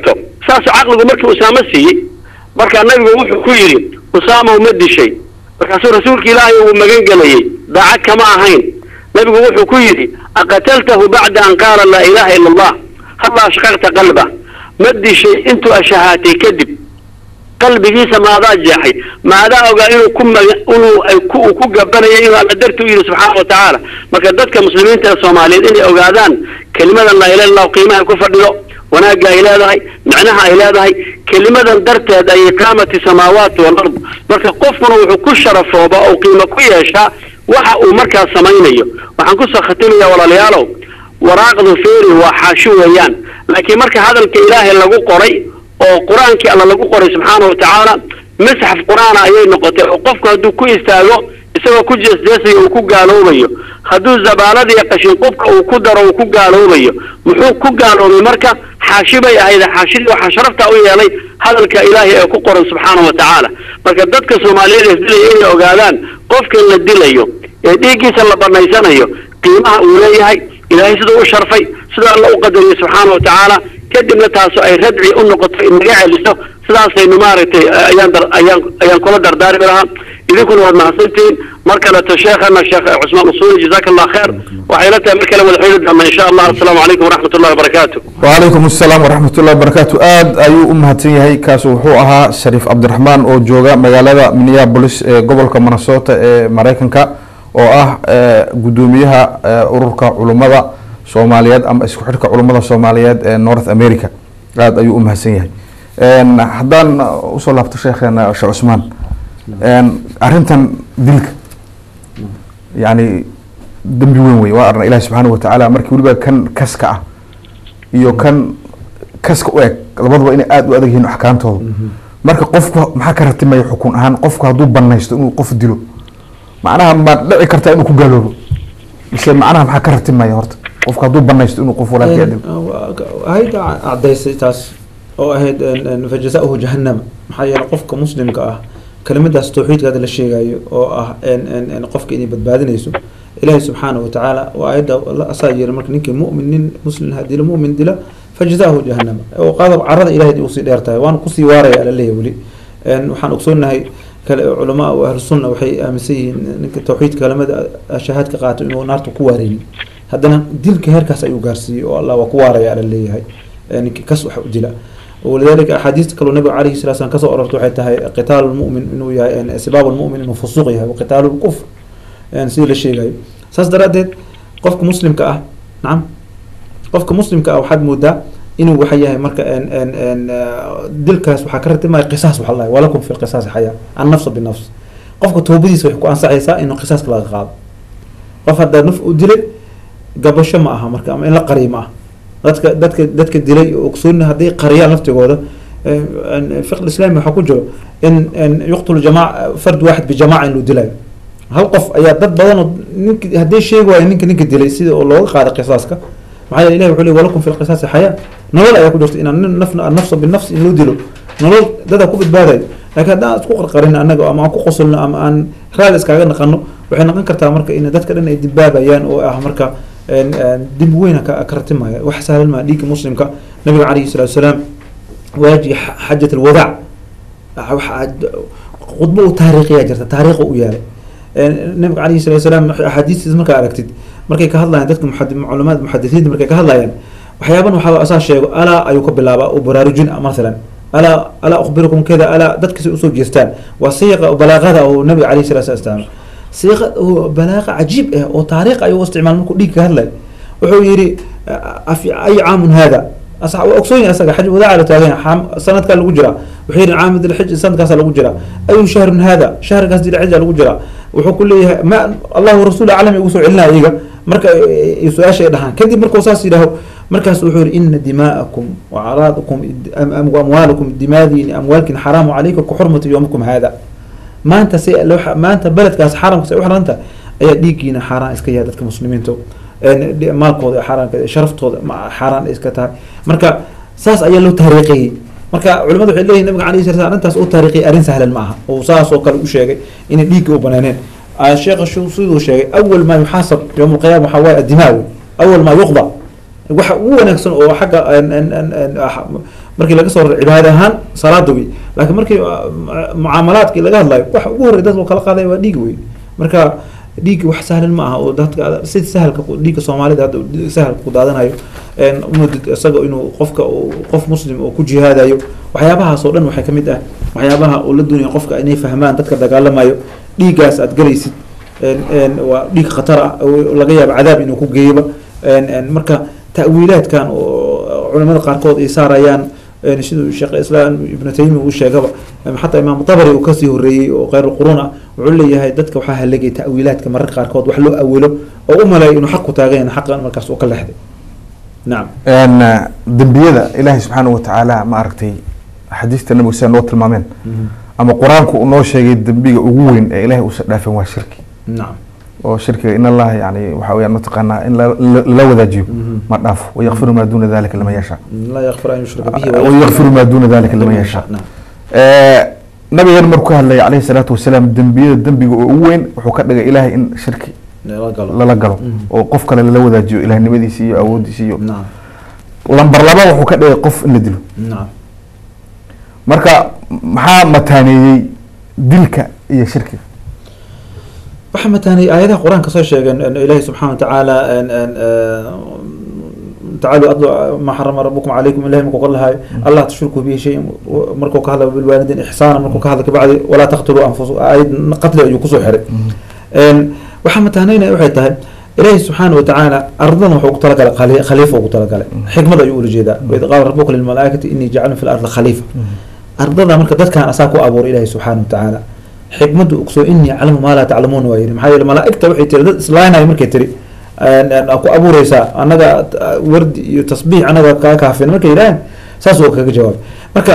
saasuu caqligu markii usaamo siiyey markaa nabigu wuxuu ku yidhi usaama uma dishay markaasuu rasuulka ilaahay uu magan gelayey daacad kama ahayn nabigu wuxuu ku yidhi aqataltahu bacda an qaala laa ilaaha ila allah halla ashqaqta qalba ma dishay intuu ashahaatay kadib qalbigiisa maadaa jeexay maadaa ogaa inuu ku maga inuu ay ku uu ku gabanayay inuu alla darti u yidhi subxaana wa tacaala marka dadka muslimiinta ee soomaaliyeed inay ogaadaan kelimadan laa ilaha illahu qiimaha ku fadhido wanaagga ay leedahay micnaha ay leedahay kelimadan darteed ay iqaamati samaawaati walard marka qofkuna wuxuu ku sharafooba oo qiimo ku yeeshaa waxa uu markaas samaynayo waxaan kusoo khatimaya walaalayaalow waraaqdu feeri waa xaashi weeyaan laakiin marka hadalka ilaahay lagu qoray oo qur-aankii alla lagu qoray subxaana wa tacaala masxaf qur-aana ayay noqotay oo qofku hadduu ku istaago isagoo ku jeesjeesayo uu ku gaaloobayo hadduu zabaalada iyo qashin qubka uu ku daro uu ku gaaloobayo muxuu ku gaaloobay marka xaashi bay ahayd xaashidii waxaa sharafta u yeelay hadalka ilaahay ee ku qoran subxaana wa tacaala marka dadka soomaaliyeed ee dilaya inay ogaadaan qofkan la dilayo ee dhiiggiisa la banaysanayo qiimaha uu leeyahay ilaahay siduu u sharfay siduu alla u qadariyay subxaana wa tacaala kadibna taasu ay radci u noqoto inaga celiso sidaasaynu maaragtay ayaan dar ayaan ayaan kula dardaarmi lahaa idinkuna waad mahadsantihiin mar kaleto sheekhana sheekh cusmaan usuuli jazaaka allah kheer waxay la tahay mar kale wada xidhi doona insha allah asalaamu calaykum waraxmat ullahi wabarakaatu وعليكم السلام ورحمة الله وبركاته آد أيو أمهاتين يهي كاسو وحو أها شريف عبد الرحمن أو جوغا مغالada minneapolis ee gobolka minnesota ee maraykanka oo ah gudoomiyaha ururka culummada soomaaliyeed ama isku xidhka culummada soomaaliyeed ee north america aad ayuu u mahadsan yahay haddaan usoo laabto sheekheena sheekh cusmaan arrintan dilka yani dembi weyn wey waa arna ilahi subxaana watacaala markii weliba kan kaska ah iyo kan kaska u eg labaduba inay aada u adag yihiin axkaamtooda marka qofku maxaa ka ratimaya xukun ahaan qofku hadduu banaysto inuu qof dilo macnaha ma dhici kartaa inuu ku gaaloobo mise macnaha maxaa ka ratimaya horta qofku hadduu banaysto inuu qof walaalkii dilo hayda cadaysay taas oo ahayd fajazauhu jahanama maxaa yeele qofka muslimka ah kelimadaas tawxiidka hadda la sheegayo oo ah qofka inay badbaadinayso ilaahi subxaana watacaala waa ayadda asaa yiri marka ninkii mumin nin muslim ha dilo mumin dila fajazaahu jahanama oo qaadab carada ilahay usii dheer tahay waana kusii waaraya alaleeyahy weli waxaan ogsoonahay culamaa o ahlu sunna waxay aaminsan yihiin ninka tawxiidka kelimada shahaadka qaato inuu naarta ku waareyni haddana dilka heerkaas ayuu gaarsiiyey oo allah waa ku waaraya alaleeyahay ninkii kas wax u dila walidalika axaadiista kaloo nabiga calayhi salatu slam kasoo ororta waxay tahay qitaal lmumin inuu yahay sibaab lmumin inuu fusuuq yahay waqitaal lkufr sidii la sheegayo saas daraadeed qofka muslimka ah nacam qofka muslimka ah waxaad moodaa inuu waxa yahay marka dilkaas waxaa ka ratimaya qisaas waxa lahay walakum fi lqisaasi xayaa annafsa binafs qofka toobadiisa waxay ku ansaxaysaa inuu qisaaska laga qaado qof haddaa naf u dilay gabasho ma aha marka ama in la qariyo ma aha dadka dadka dadka dilay oo ogsooni hadday qariyaan laftigooda fiq islaami waxaa ku jiro in yuqtulu jamac fard waaxid bijamaca in loo dilayo hal qof ayaa dad badan oo nink hadday sheegi waayo ninka ninka dilay sida oo looga qaaday qisaaska maxaa yeele ilahi wuxuu le walakum fi lqisaasi xayaa nolol ayaa ku jirta inaan nin naf nafsa binafs in loo dilo nolol dadaa ku badbaadayo laakiin haddaan isku qarqarin anaga ama aan ku qosolno ama aan raali iskaaga naqano waxay noqon kartaa marka in dadka dhan ay dibaabayaan oo ah marka dib weyna ka ratimaya wax sahlan maa dhiigga muslimka nabiga calayhi salatu wasalaam waaji xajat alwadaac khudbo u taariikhiyaa jirta taariikha u yaalay nabiga calayhi salatu wasalaam axaadiistiis markaa aragtid markay ka hadlayaan dadka culamada muxadisiinta markay ka hadlayaan waxyaaban waxaa asaa sheego alaa ayuu ka bilaabaa oo baraarujin masalan alaa alaa ukhbirukum kada alaa dadkasi usoo jeestaan waa siiqa balaaqada oo nabiga calayhi salatu wasalaam siiqa oo balaaqa cajiib ah oo taariikh ayuu isticmaal markuu dhiig ka hadlay wuxuu yidhi ay caamun hada waa ogsoon yahay asaga xaj wadaaca la taagan sanadkaa lagu jiraa wuxuu yidhi caamid alxij sanadkaasa lagu jiraa ayu shahrun hada shahrkaas dilxija lagu jiraa wuxuu ku leeyahay ma allahu rasuul aclam ugu soo celinaya iyaga marka su-aasha ay dhahaan kadib markuu saas yidhaaho markaas wuxuu yihi ina dimaa'akum wacaraadakum amwaalakum dimaadiini amwaalkin xaraamu calaykum kaxurmati yowmikum hada maanta si maanta beledkaas xaramka say u xaranta ayaa dhiiggiina xaaraan iska yahay dadka muslimiinta maalkooda xaaraan sharaftooda xaaraan iska tahay marka saas ayaa loo taariikhiyey marka culimadu waxay leeyihin nabiga alayhi sala arrintaas oo taariikhiyay arrin sahlan ma aha oo saas oo kale u sheegay inay dhiigga u banaaneen sheekha siduu sheegay awal maa yuxaasab yowm alqiyama waxaa waaye addimaa awal maa yuqda waxa ugu wanaagsan oo xagga markii laga soo raro cibaada ahaan salaada wey laakiin markii uh, mu- mucaamalaadkii laga hadlayo waxa ugu horrey dadka kala qaadaya waa dhiig wey marka dhiig wax sahlan ma aha oo dadka sida sahalka ku- dhiigga soomaalida hadda uu sahalka ku daadanayo een umudid isaga inuu qofka uu- qof muslim oo ku jihaadayo waxyaabahaas oo dhan waxay ka mid ah waxyaabaha uu la doonaya qofka inay fahmaan dadka dagaalamayo dhiiggaas aad galaysid een een waa dhiig khatar ah oo laga yaabo cadaab inuu ku geeyaba een een marka ta'wiilaadkan oo culimada qaarkood ay saarayaan een siduu sheekh islaam ibnu taymiya uu sheegaba em, xataa imaam tabari uu kasii horeeyey oo khayr qurun ah wuxuu leeyahay dadka waxaa halagay ta'wiilaadka mararka qaarkood wax loo awilo oo u maleeyo inuu xaq ku taagan yahay xaqan markaas uu ka leexday nacam een dembiyada ilaahay subxaanahu watacaala ma aragtay xadiista nabiga sida noo tilmaameen ama qur-aanku uu noo sheegay dembiga ugu weyn ee ilaahay uusan dhaafin waa shirki nacam oo shirkiga in allaha yani waxa weyaan mataqaanaa in la- la- lala wadaajiyo ma dhaafo wayakfiru maa duuna dalika liman yashaa laa yakfir an yushraka bihi wayakfiru maa duuna dalika liman yashaa nabigeena markuu ka hadlaya calayhi salaatu wasalaam dembiyada dembiga oo ugu weyn wuxuu ka dhigay ilaahay in shirki la galo lala galo Mhm. oo qof kale lala wadaajiyo ilahnimadiisi iyo awoodiisi iyo nacam lambar laba wuxuu ka dhigay qof in la dilo nacam marka maxaa mataaneeyey dilka iyo shirkiga waxaa mataanay aayadaha qur-aanka soo sheegeen in ilaahi subxaana watacaala en- en, eh, tacaaluu adlu maa xarama rabukum calaykum ilahi markuu ka lahayo allah tushriku bihi shay markuu ka hadlayo bilwaalidiin ixsaana markuu ka hadla kabacdi walaa taqtuluu anfusa aayad qatli ayuu kusoo xiray En, waxaa mataanaynaya waxay tahay ilaahi subxaana watacaala ardadan wuxuu ku talagalay khali- khaliifa ugu talagalay xikmad ayuu ula jeedaa waid qaala rabuka lilmalaaikati inii jacalun fi lardi khaliifa ardada marka dadkan asaa ku abuuray ilaahi subxaana watacaala xikmaddu ogsoo inii aclamu maa laa taclamuun waa yidhi maxaa yeele malaa'igta waxay tiri dad islaaynayo markay tiri en- en, aa ku abuureysaa annaga ah, wardi iyo tasbiix annaga kaa kaafin markay yidhaaheen saas uu kaga jawaabay marka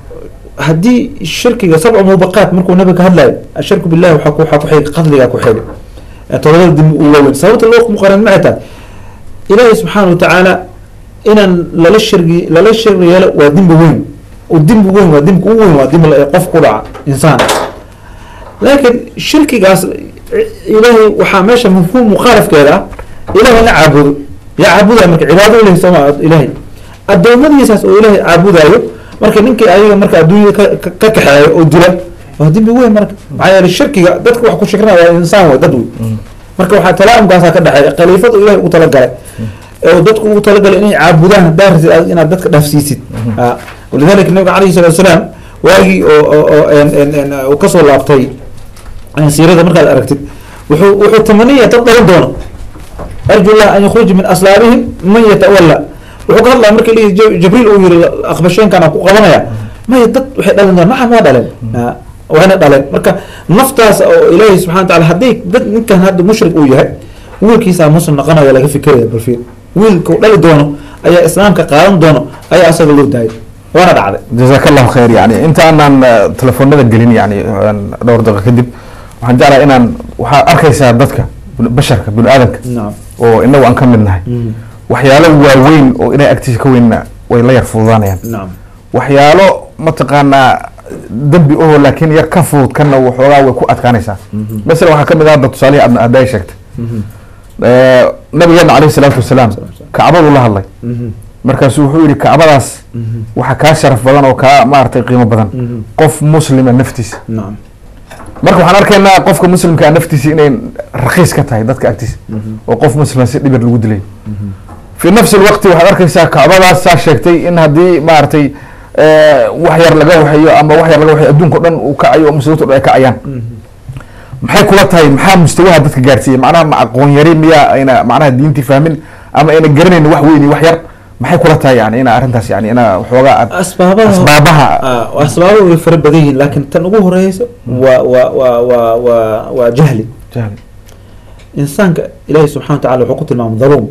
haddii shirkiga sabcu mubaqaat markuu nabiga ka hadlayo ashirku billahi waxaa ku waxaa ku xigay qadligaa ku xigay ee todobada dembi uu waaweyn sababta loo muqaran maxay tahay ilaahi subxaana watacaala inaan lala shirgi lala shirgi yeelo waa dembi weyn oo dembi weyn waa dembi ugu weyn waa dembi la- qof ku dhaca insaan laakiin shirkigaas ilaahay waxaa meesha mafhuum mukhaalafkeeda ah ilahay la caabudo yaa caabudaya marka cibaado ilahi sooma ilahay adoomadiisaas oo ilaahay caabudayo marka ninkii ayaga marka adduunyada ka ka- ka kaxeeyo oo dila waa dembi weyn marka maxaa yeele shirkiga dadka wax ku shirkinaya waa insaan way dad wey marka waxaa talaamkaasaa ka dhexeeya khaliifada ilahay ugu talagalay oo dadku ugu talagalay inay caabudaan haddaa rabtid aad inaad dadka dhaafsiisid Ah, walidalika nabiga calayhi salatu wasalaam waagii oo oo oo en- en- en, uu kasoo laabtay en, siirada markaad aragtid wuxuu wuxuu tamanaya dad dhalan doono arju llah an yakhruja min aslaabihim man yatawalla wuxuu ka hadlaya markii lihi Jib- jibriil uu yiri aqbasheenkan aan ku qabanaya maya dad waxay dhalan doonaan maxaa maa dhaleen Ah, wayna dhaleen marka naftaas oo ilaahay subxana wataala haddii dad ninkan hadda mushrik uu yahay wiilkiisaa muslim noqonaya laga fikiraya balfiir wiilka uu dhali doono ayaa islaamka qaadan doono ayaa asaga loo daayay waana dhacday jazaak allahu khayr yani inta aanaan eh, telefoonada gelin yani een, dhowr daqiiqo kadib waxaan jeclahay inaan waxaad arkaysaa dadka bini- basharka bini aadanka nacam oo inagu aan ka mid nahay waxyaalo waaweyn oo ilahay agtiisa ka weynna way la yar fududaanayaan nacam waxyaalo mataqaanaa dembi oo laakiin yar ka fudud kana waxoogaa way ku adkaanaysaa masalan waxaa ka mid ah hadda tusaalihii aad hadday sheegtay Eh, nabigeena calayhi salaatu wasalaam kacbaduu la hadlay markaasuu wuxuu yihi kacbadaas waxaa kaa sharaf badan oo kaa maaragtay qiimo badan qof muslima naftiisa nacam marka waxaan arkaynaa qofka muslimkaa naftiisa inay rakiis ka tahay dadka agtiisa oo qof muslima si dhibir lagu dilay fi nafsi lwaqti waxaad arkaysaa kacbadaas saa sheegtay in haddii maaragtay eh, wax yar laga waxeeyo ama wax yar laga waxeeyo adduunka o dhan uu kacayo oo muslimiinta o dhan ay kacayaan maxay kula tahay maxaa mustawaha dadka gaarsiiyey macnaha ma aqoon yari miyaa ayna macnaha diintii fahmin ama ayna garanayn wax weyn iyo wax yar maxay kula tahay yani ina arrintaas yani ina waxoogaa aad asbaabaha asbaabaha Ah, asbaabaha way fara badan yihiin laakiin tan ugu horeysa waa waa waa waa waa waa jahli jahli insaanka ilaahi subxana wa tacala wuxuu ku tilmaamay daluum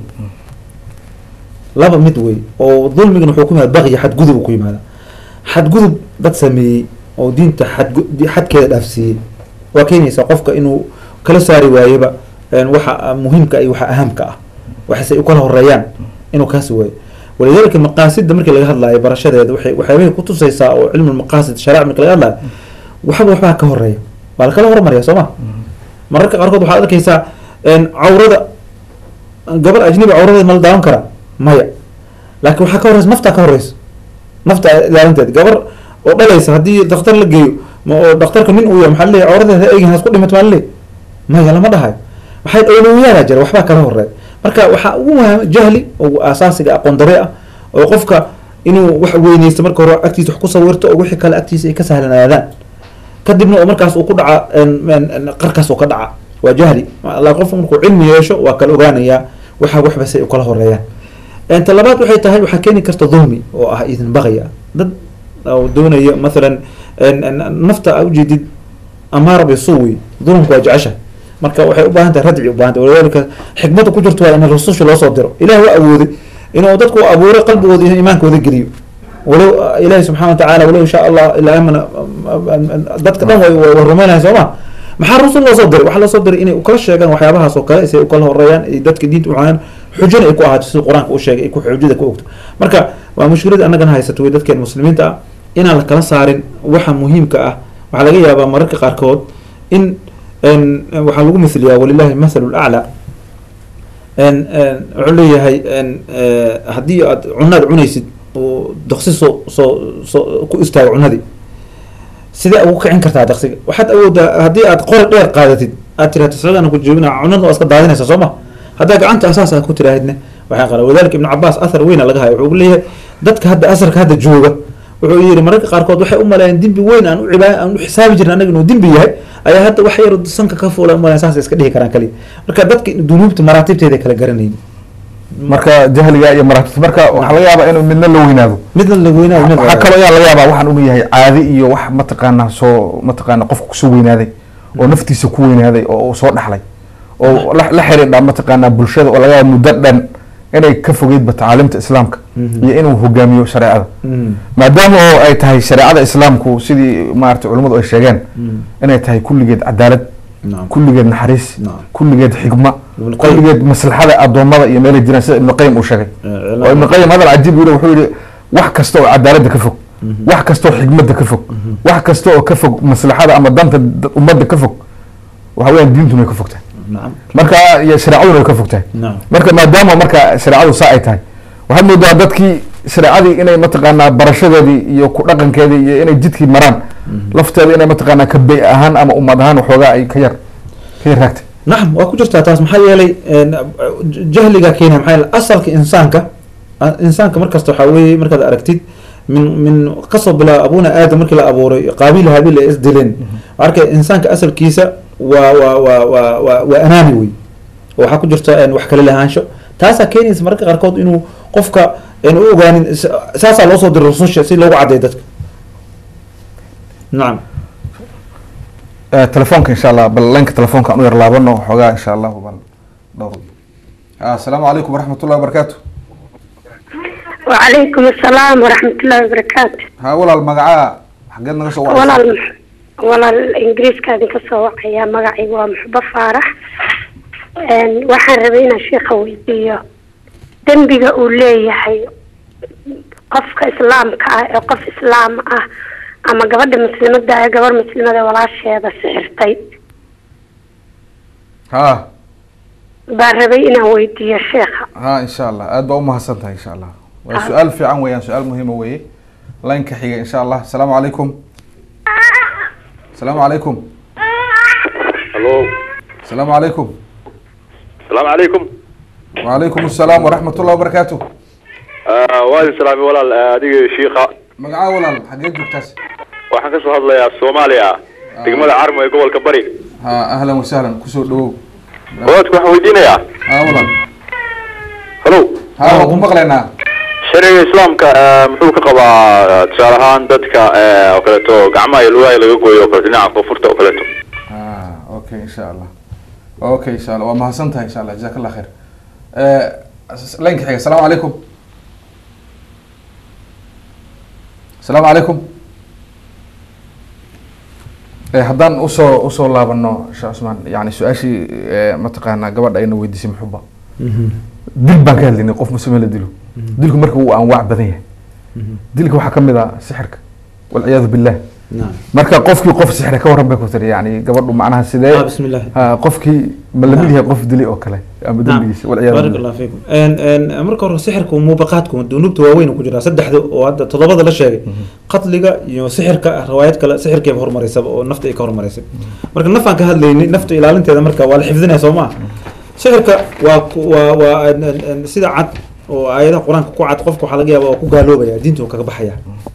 laba mid wey oo dulmigana wuxuu ku yimaada baqyi xadgudub uu ku yimaada xadgudub dad sameeyey oo diinta xadgu xadkeeda dhaafsiiyey waa keenaysa qofka inuu kala saari waayeba een, waxa muhiimka iyo waxa ahamka ah waxase u kala horeeyaan inuu kaasi waayo walidalika maqaasida markii laga hadlaayo barashadeeda waxay waxyaabay kutusaysaa oo cilmu maqaasid shariic markii laga hadlaayo waxba waxbaa ka horeeya waa la kala hormarya soo ma mararka qaarkood waxaad arkaysaa een, cawrada gabar ajnabi cawradeed ma la daawan karaa maya laakiin waxaa ka horeysa naftaa ka horeysa nafta ilaalinteed gabar oo dhalaysa haddii daktar la geeyo ma oo daktarka nin uu yahay maxaa leeyahay cawradeeda eegin hasku dhimat maa leeyahay maya lama dhahayo waxay awlowiyaala jira waxbaa kala horeeya marka waxaa ugu muhiim jahli oo asaasiga aqoon dare ah oo qofka inuu wax weyneysto marka hore agtiisa wax ku sawirto oo wixii kale agtiisa ay ka sahlanaadaan kadibna oo markaas uu ku dhaca qarkaas uu ka dhaca waa jahli la qofku markuu cilmi yeesho waa kala ogaanayaa waxa waxba say u kala horeeyaan ta labaad waxay tahay waxaa keeni karta dulmi oo ah idin baqaya dad oo doonaya mathalan nafta a ujeedid amaara bisuwi dulmku waa jecesha marka waxay u baahan tahay radci u bahan tahay walidalika xikmada ku jirto waa in rasusha loo soo diro ilahi waa awooday inuu dadku abuuray qalbigooda iyo iimaankooda geliyo walow ilahi subxana watacala walow insha allah ilaa amana dadka dhan way way rumaynayan soo ma maxaa rasul loo soo diray waxaa loo soo diray inay ukala sheegaan waxyaabahaas oo kale say ukala horeeyaan ay dadka diinta uxayaan xujana ay ku ahaato sida qur-aanka u sheegay ay ku xujada ku ogto marka waa mushkilada annagana haysato way dadkeen muslimiinta ah inaan la kala saarin waxa muhiimka ah waxaa laga yaabaa mararka qaarkood in waxaa lagu misliyaa walilahi mahalu laclaa wuxuu leeyahay haddii aad cunaad cunaysid oo daksi soo soo soo ku istaago cunadii sidee ugu kicin kartaa daksiga waxaad awoodaa haddii aad qori dheer qaadatid aad tiraahdo socdana ku joogina cunada waa iska daadinaysa soo ma haddaa gacanta asaas aad ku tiraahidna waxaa qala wadalika ibnu cabaas athar weyna laga hayo wuxuu leeyahay dadka hadda asarka hadda jooga wuxuu yidhi mararka qaarkood waxay u maleeyeen dembi weyn aan u cibaa aan u xisaabi jirin annaga inuu dembi yahay ayaa hadda wax yar sanka ka fuula umaleyn saas iska dhihi karaan kaliya marka dadka dunuubta maraatibteeda kala garanayni marka jahliga iyo maraatibta marka waxaa laga yaabaa inuu midna la weynaado midna la weynaayo mid waxaa kaloo yaa laga yaabaa waxaan unu yahay caadi iyo wax mataqaana soo mataqaana qofka kusoo weynaaday oo naftiisa ku weynaaday oo uu soo dhaxlay oo la la xiriidha mataqaana bulshada oo laga yaaba muddo dhan inay ka fogeydba tacaalimta islaamka iyo inuu hogaamiyo shareecada maadaama oo ay tahay shareecada islaamku sidii maarata culimmadu ay sheegeen inay tahay kulligeed cadaalad kulligeed naxariis kulligeed xigma kulligeed maslaxada addoommada iyo meelay jiraan sida ibnu qayim uu sheegay oo ibnu qayim hadal cajiib yiri wuxuu yihi wax kasta oo cadaaladda ka fog wax kasta oo xigmadda ka fog wax kasta oo ka fog maslaxada ama danta ummadda ka fog waxa weyaan diintuna way ka fogtahay marka iyo shareecaduna way ka fogtahay marka maadaama marka shareecadu saa ay tahay waxaad moodaa dadkii shareecadii inay mataqaanaa barashadeedii iyo ku dhaqankeedii iyo inay jidkii maraan lafteeda inay mataqaanaa ka bey ahaan ama ummad ahaan waxoogaa ay ka yar ka yar raagtay nacam waa ku jirtaa taas maxaa yeelay jahliga keenaya maxaa yeelay asalka insaanka insaanka markasta waxaa weeye markaad aragtid min min kasoo bilaaba abuna aadam markii la abuuray qaabiil haabiil ay isdileen marka insaanka asalkiisa waa waa waa waa waa waa anaani wey oo waxaa ku jirta wax kala lahaansho taasaa keenaysa mararka qaarkood inuu qofka u ogaanin saasaa loo soo diray rususha si loogu caddeeyo dadka nacam telefoonka insha allah bal laynka telefoonka aan u yar laabano waxoogaa insha allahu bal dhowr asalaamu calaykum waraxmat ullahi wabarakaatu وعليكم السلام ورحمة الله وبركاته ha walaal magacaa xageed naga soo wacaysa walaal walaal ingiriiska idinka soo wacaya magacaygu waa muxbo faarax waxaan rabay inaan sheekha weydiiyo dembiga uu leeyahay qofka islaamka ah ee qof islaam ah ama gabadha muslimada ee gabar muslimada walaasheeda sixirtay ha baan rabay inaan weydiiyo sheekha ha insha allah aad baa umahadsan tahay insha allah waa su-aal fiican weeyaan su-aal muhiima weeye laynka xiga insha allah asalaamu calaykum asalaamu calaykum halo asalaamu calaykum asalaamu calaykum wacalaykum asalaam waraxmat ullahi wabarakaatu waa idin salaamay walaal adiga shiika magacaa walaal xageed joogtaas waxaan kasoo hadlayaa soomaaliya degmada carmo ee gobolka bari ha ahlan wasahlan kusoo dhawow wadaadku waxaan weydiinayaa ha walaal halo ha waan ku maqlaynaa sharciga islaamka muxuu ka qabaa tusaale ahaan dadka oo kaleeto gacmaha iyo lugaha laga gooyo oo kale dhinaca koonfurta oo kaleeto ha okay insha allah okay insha allah waa mahadsan tahay insha allah jazak allah khayr laynka xiga asalaamu calaykum asalaamu calaykum haddaan usoo usoo laabano sheekh cusmaan yani su-aashii mataqaanaa gabadha ayna weydiisay muxuba dil baan ka hadlaynay qof muslime la dilo dilku marka wuu anwaac badan yahay dilka waxaa kamid ah sixirka walciyaadu billah naam marka qofkii qof sixre ka waran bay ku tiri yani gabadhu macnaha sidee ah bismi illaahi ha, qofkii ma lamid yahay qof dili oo kale ama dembigiisa walciyaadu baarak billah allah fiikum En- en, marka hore sixirka muubaqaadku dunuubta waaweyn uu ku jiraa saddexda oo hadda toddobada la sheegay qatliga iyo sixirka riwaayad kale sixirkeeba hormaraysaba oo nafta ay ka hormaraysay marka nafaan ka hadlaynay nafta ilaalinteeda marka waa la xifdinaya soo maa sixirka waa ku- waa waa en- en- en, sida cad oo aayadaha qur-aanka ku cad qofka waxaa laga yaaba oo ku gaaloobaya diinta uu kaga baxaya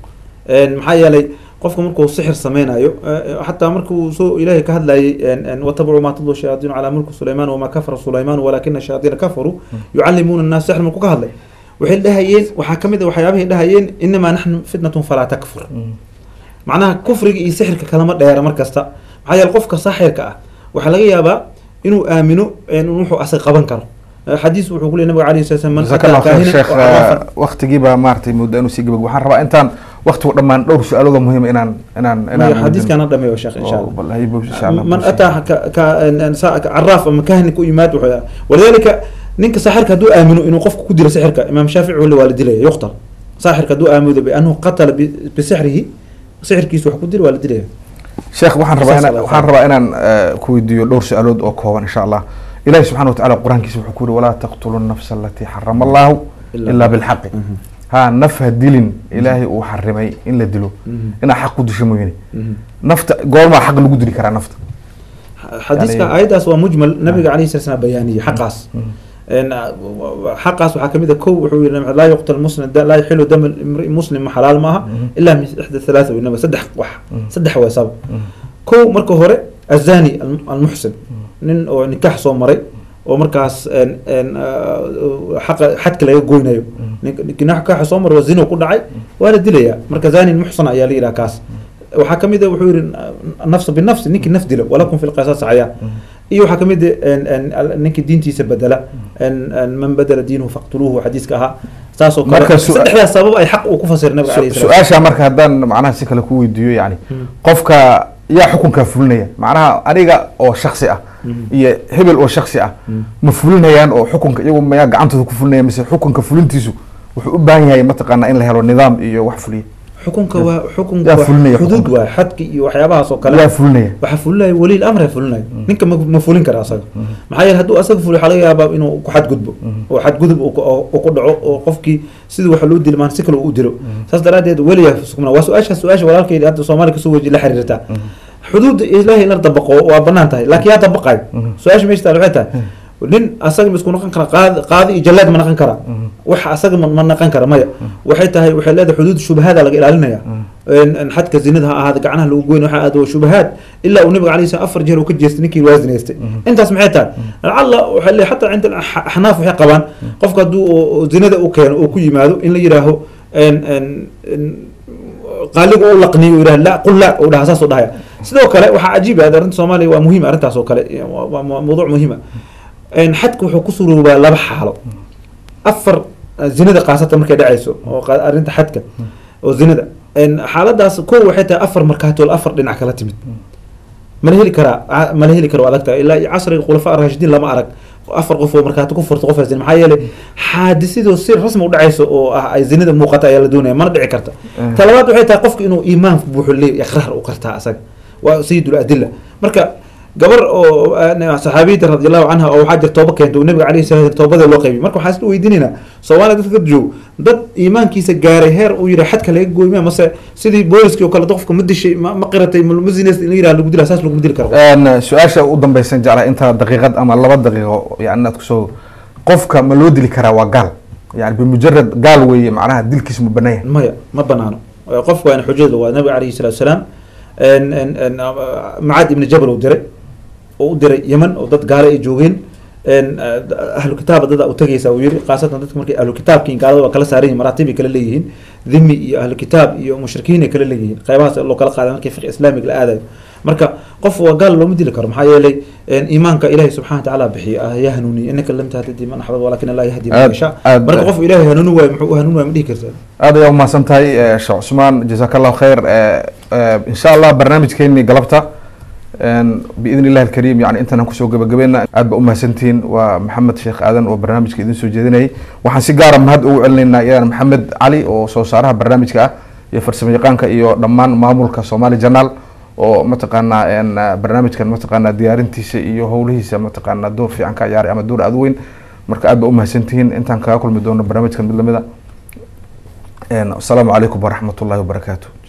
En, maxaa yeelay qofka markuu sixir sameynayo eh, xataa markuu soo ilaahay ka hadlayay en- en, watabacuu maa tadlu shayaatiinu calaa mulki sulaymaan wamaa kafara sulaymaan walaakina shayaatiina kafaruu yucallimuuna annaas sixr markuu ka hadlay waxay dhahayeen waxaa ka mid a waxyaabahay dhahayeen inamaa naxnu fitnatun falaa takfur macnaha kufriga iyo sixirka kalama dheera mar kasta maxaa yeele qofka saaxirka ah waxaa laga yaabaa inuu aamino en, wuxuu asaga qaban karo Eh, xadiis wuxuu ku leey nabiga alayhi salatu wasalam man jazaak allah ataa khayr kaahinan sheekh oo caraafan waktigiibaa maaragtay muddo inuu sii gabag waxaan rabaa intaan waktigu dhammaan dhowr su-aalooda muhiima inaan inaan Maya, xadiiskana dhameeyo sheekh insha allah bal hay buu insha allah من أتى ك ك إن سا- عراف أما كاهن كو يماد وحيا ولذلك نينك ساحر كدو آمنوا إنه قف كدير سحرك إمام شافعي ولا والد له يقتل ساحر كدو آمنوا بأنه قتل ب- بسحره سحر كيس وح كدير والد له sheekh waxaan rabaa Saas inaan Allah waxaan rabaa inaan eh, ku weydiiyo dhowr su-aalood oo kooban insha allah ilahi subxana wa tacaala qur-aankiisa wuxuu ku yiri walaa taqtulu nafsa alatii xarama allahu Illa ilaa bilxaqi ha naf ha dilin ilaahay uu xarimay in la dilo inaa xaq ku disho mooyane nafta goormaa xaq lagu dili karaa nafta حديثك يعني- أيضا هو مجمل نبي عليه الصلاة والسلام بيانية حقاس إن حقاس وحكم إذا كو وحوي لا يقتل مسلم دا لا يحل دم الامرئ مسلم حلال معها إلا من إحدى الثلاثة وإنما سدح وح سدح وساب كو مركو هوري الزاني الم- المحسن نن أو نكاح صو مري ومركاس ان ان آه، حق حد كلا يقوينايو نكاح كاح صو مر وزنا كل دعي ولا دليا مركز زاني المحسن يا لي كاس waxaa ka mid a wuxuu yihi nafsa binafsi ninkii naf dilo walakum fi lqisaas cayaan iyo waxaa ka mid a ninkii diintiisa bedela man bedela diinuhu faqtuluuhu xadiiska ahaa saasoo kale Marka su- saddexdaas sabab ay xaq uu ku fasir nabiga alayhi Su- salaam su-aasha marka haddaan macnaha si kale ku weydiiyo yani qofka yaa xukunkaa fulinaya macnaha aniga oo shaksi ah iyo hebel oo shaksi ah ma fulinayaan oo xukunka iyagu mayaa gacantooda ku fulinaya mise xukunka fulintiisu wuxuu u baahan yahay mataqaanaa in la helo nidaam iyo wax fuliya xukunka waa xukunka Yaa waa fulinaya xuduud xukunka. waa xadki iyo waxyaabahaas oo kale yaa fulinaya waxaa fulinaya weli amra fulinaya ninka ma ma fulin kara asaga maxaa yeele hadduu asaga fuliyo waxaa laga yaabaa inuu ku xadgudbo oo xadgudub uu ku- oo- uu ku dhaco oo qofkii sidii waxa loo dili maan si kale uu u dilo saas daraadeed weliya sugna waa su-aasha su-aasha walaalkayda hadda soomaaliya kasoo weji la xiriirtaa xuduudda ilaahay in la dabaqo waa banaan tahay laakiin yaa dabaqayo su-aasha meesha taal waxay tahay nin asaga ma isku noqon kara qaadi qaadi iyo jallaad ma noqon kara wax asaga ma ma noqon kara maya waxay tahay waxay leedahay xuduud shubahada laga ilaalinaya in- in xadka zinada ha ahaada gacnaha lagu goyn waxa aad waa shubahaad ilaa uu nabiga alayhi salaam afar jeer uu ka jeestay ninkii waasinaystay intaas maxay tahay lacalla waxay leeyahay xataa cinda alax- axnaaf waxay qabaan qofka hadduu oo- oo zinada u keeno oo ku yimaado in la yidhaaho en- en- en- qaaligu u laqniyo yidhah la qul la uu dhaha saas u dhahaya sidoo kale waxaa cajiib ah arrinta soomaaliya waa muhiim arrintaas oo kale waa- waa waa mawduuc muhiima xadka wuxuu ku suroobaa laba xaalo afar eh, zinada qaasatan markay dhacayso oo qa- arrinta xadka oo zinada En xaaladaas ko waxay tahay afar markaatool afar dhinac kala timid mala heli karaa a- mala heli karo waa adag tahay ilaa iyo casriga khulafaa raashidiin lama arag afar qof oo markaato ku furta qof zina maxaa yeelay xaadisidoo si rasmi u dhacayso oo ah ay zinada muuqata ayaa la doonaya mana dhici karta talabaad waxay tahay qofka inuu iimaan buuxo leeyahy iqraar u qartaa asaga waa sayidul adilla marka gabar oo ah, saxaabiyada radiallahu canha oo waxaa jir tooba keenta oo nabiga alayhi salatu toobada loo qaybiyay marka waxaa isla weydiinaynaa soomaaliya dadka ka joog dad iimaankiisa gaaray heer uu yidhi xadka laga gooyma mase sidii booliskii oo kale qofka ma dishay ma ma qiratay ma ma zinaystay in la yidhaha lagu dila saas laguma dili karo Een, su-aasha u dambeysan jeclaa inta daqiiqad ama laba daqiiqo yani inaad kusoo qofka ma loo dili karaa waa gaal yani bimujarad gaal weeye macnaha dilkiis ma banaan yahay maya ma banaano Eh, qofku waa in xujada waa nabiga alayhi salatu wasalaam en- en- en, ah, macaad ibni jabal uu diray oo u diray yemen oo dad gaale ay joogeen en, ah, ahlu kitaaba dada u tagaysa uu yiri khaasatan dadka markay ahlu kitaabkiin gaalada waa kala saaran yihin maraatib ay kala leeyihiin dhimi iyo ahlu kitaab iyo mushrikiin ay kala leeyihiin qaybahaas loo kala qaaday markii fiqh islaamiga la aadayo marka qof waa gaal looma dili karo maxaa yeelay en, iimaanka ilahi subxana wa tacaala bixiyo ah yaa hanuuniye innaka lam tahtadi man axbab walakin allah yahdi man Aad- yashaa aad- marka qof ilaahay hanuuni waayo muxuu u hanuuni waayo ma dhihi kartaa aad ayaa umahadsan tahay eh, sheekh cusmaan jazaak allahu khayr Eh, eh, insha allah barnaamijkeeni galabta een, biidn illahi alkariim yani intaan kusoo gabagabeena aad ba umahadsantihiin waa maxamed sheekh aadan oo barnaamijka idin soo jeedinayay waxaan si gaara mahad ugu celinaynaa iyadana maxamed cali oo soo saaraha barnaamijka ah iyo farsamo yaqaanka iyo dhammaan maamulka somali janaal oo mataqaanaa een, ah, barnaamijkan mataqaanaa diyaarintiisa iyo howlihiisa mataqaanaa door fiican ka ciyaaray ama door aada u weyn marka aad ba umahadsantihiin intaan kaga kulmi doono barnaamijkan mid lamida asalaamu calaykum waraxmat ullahi wabarakaatu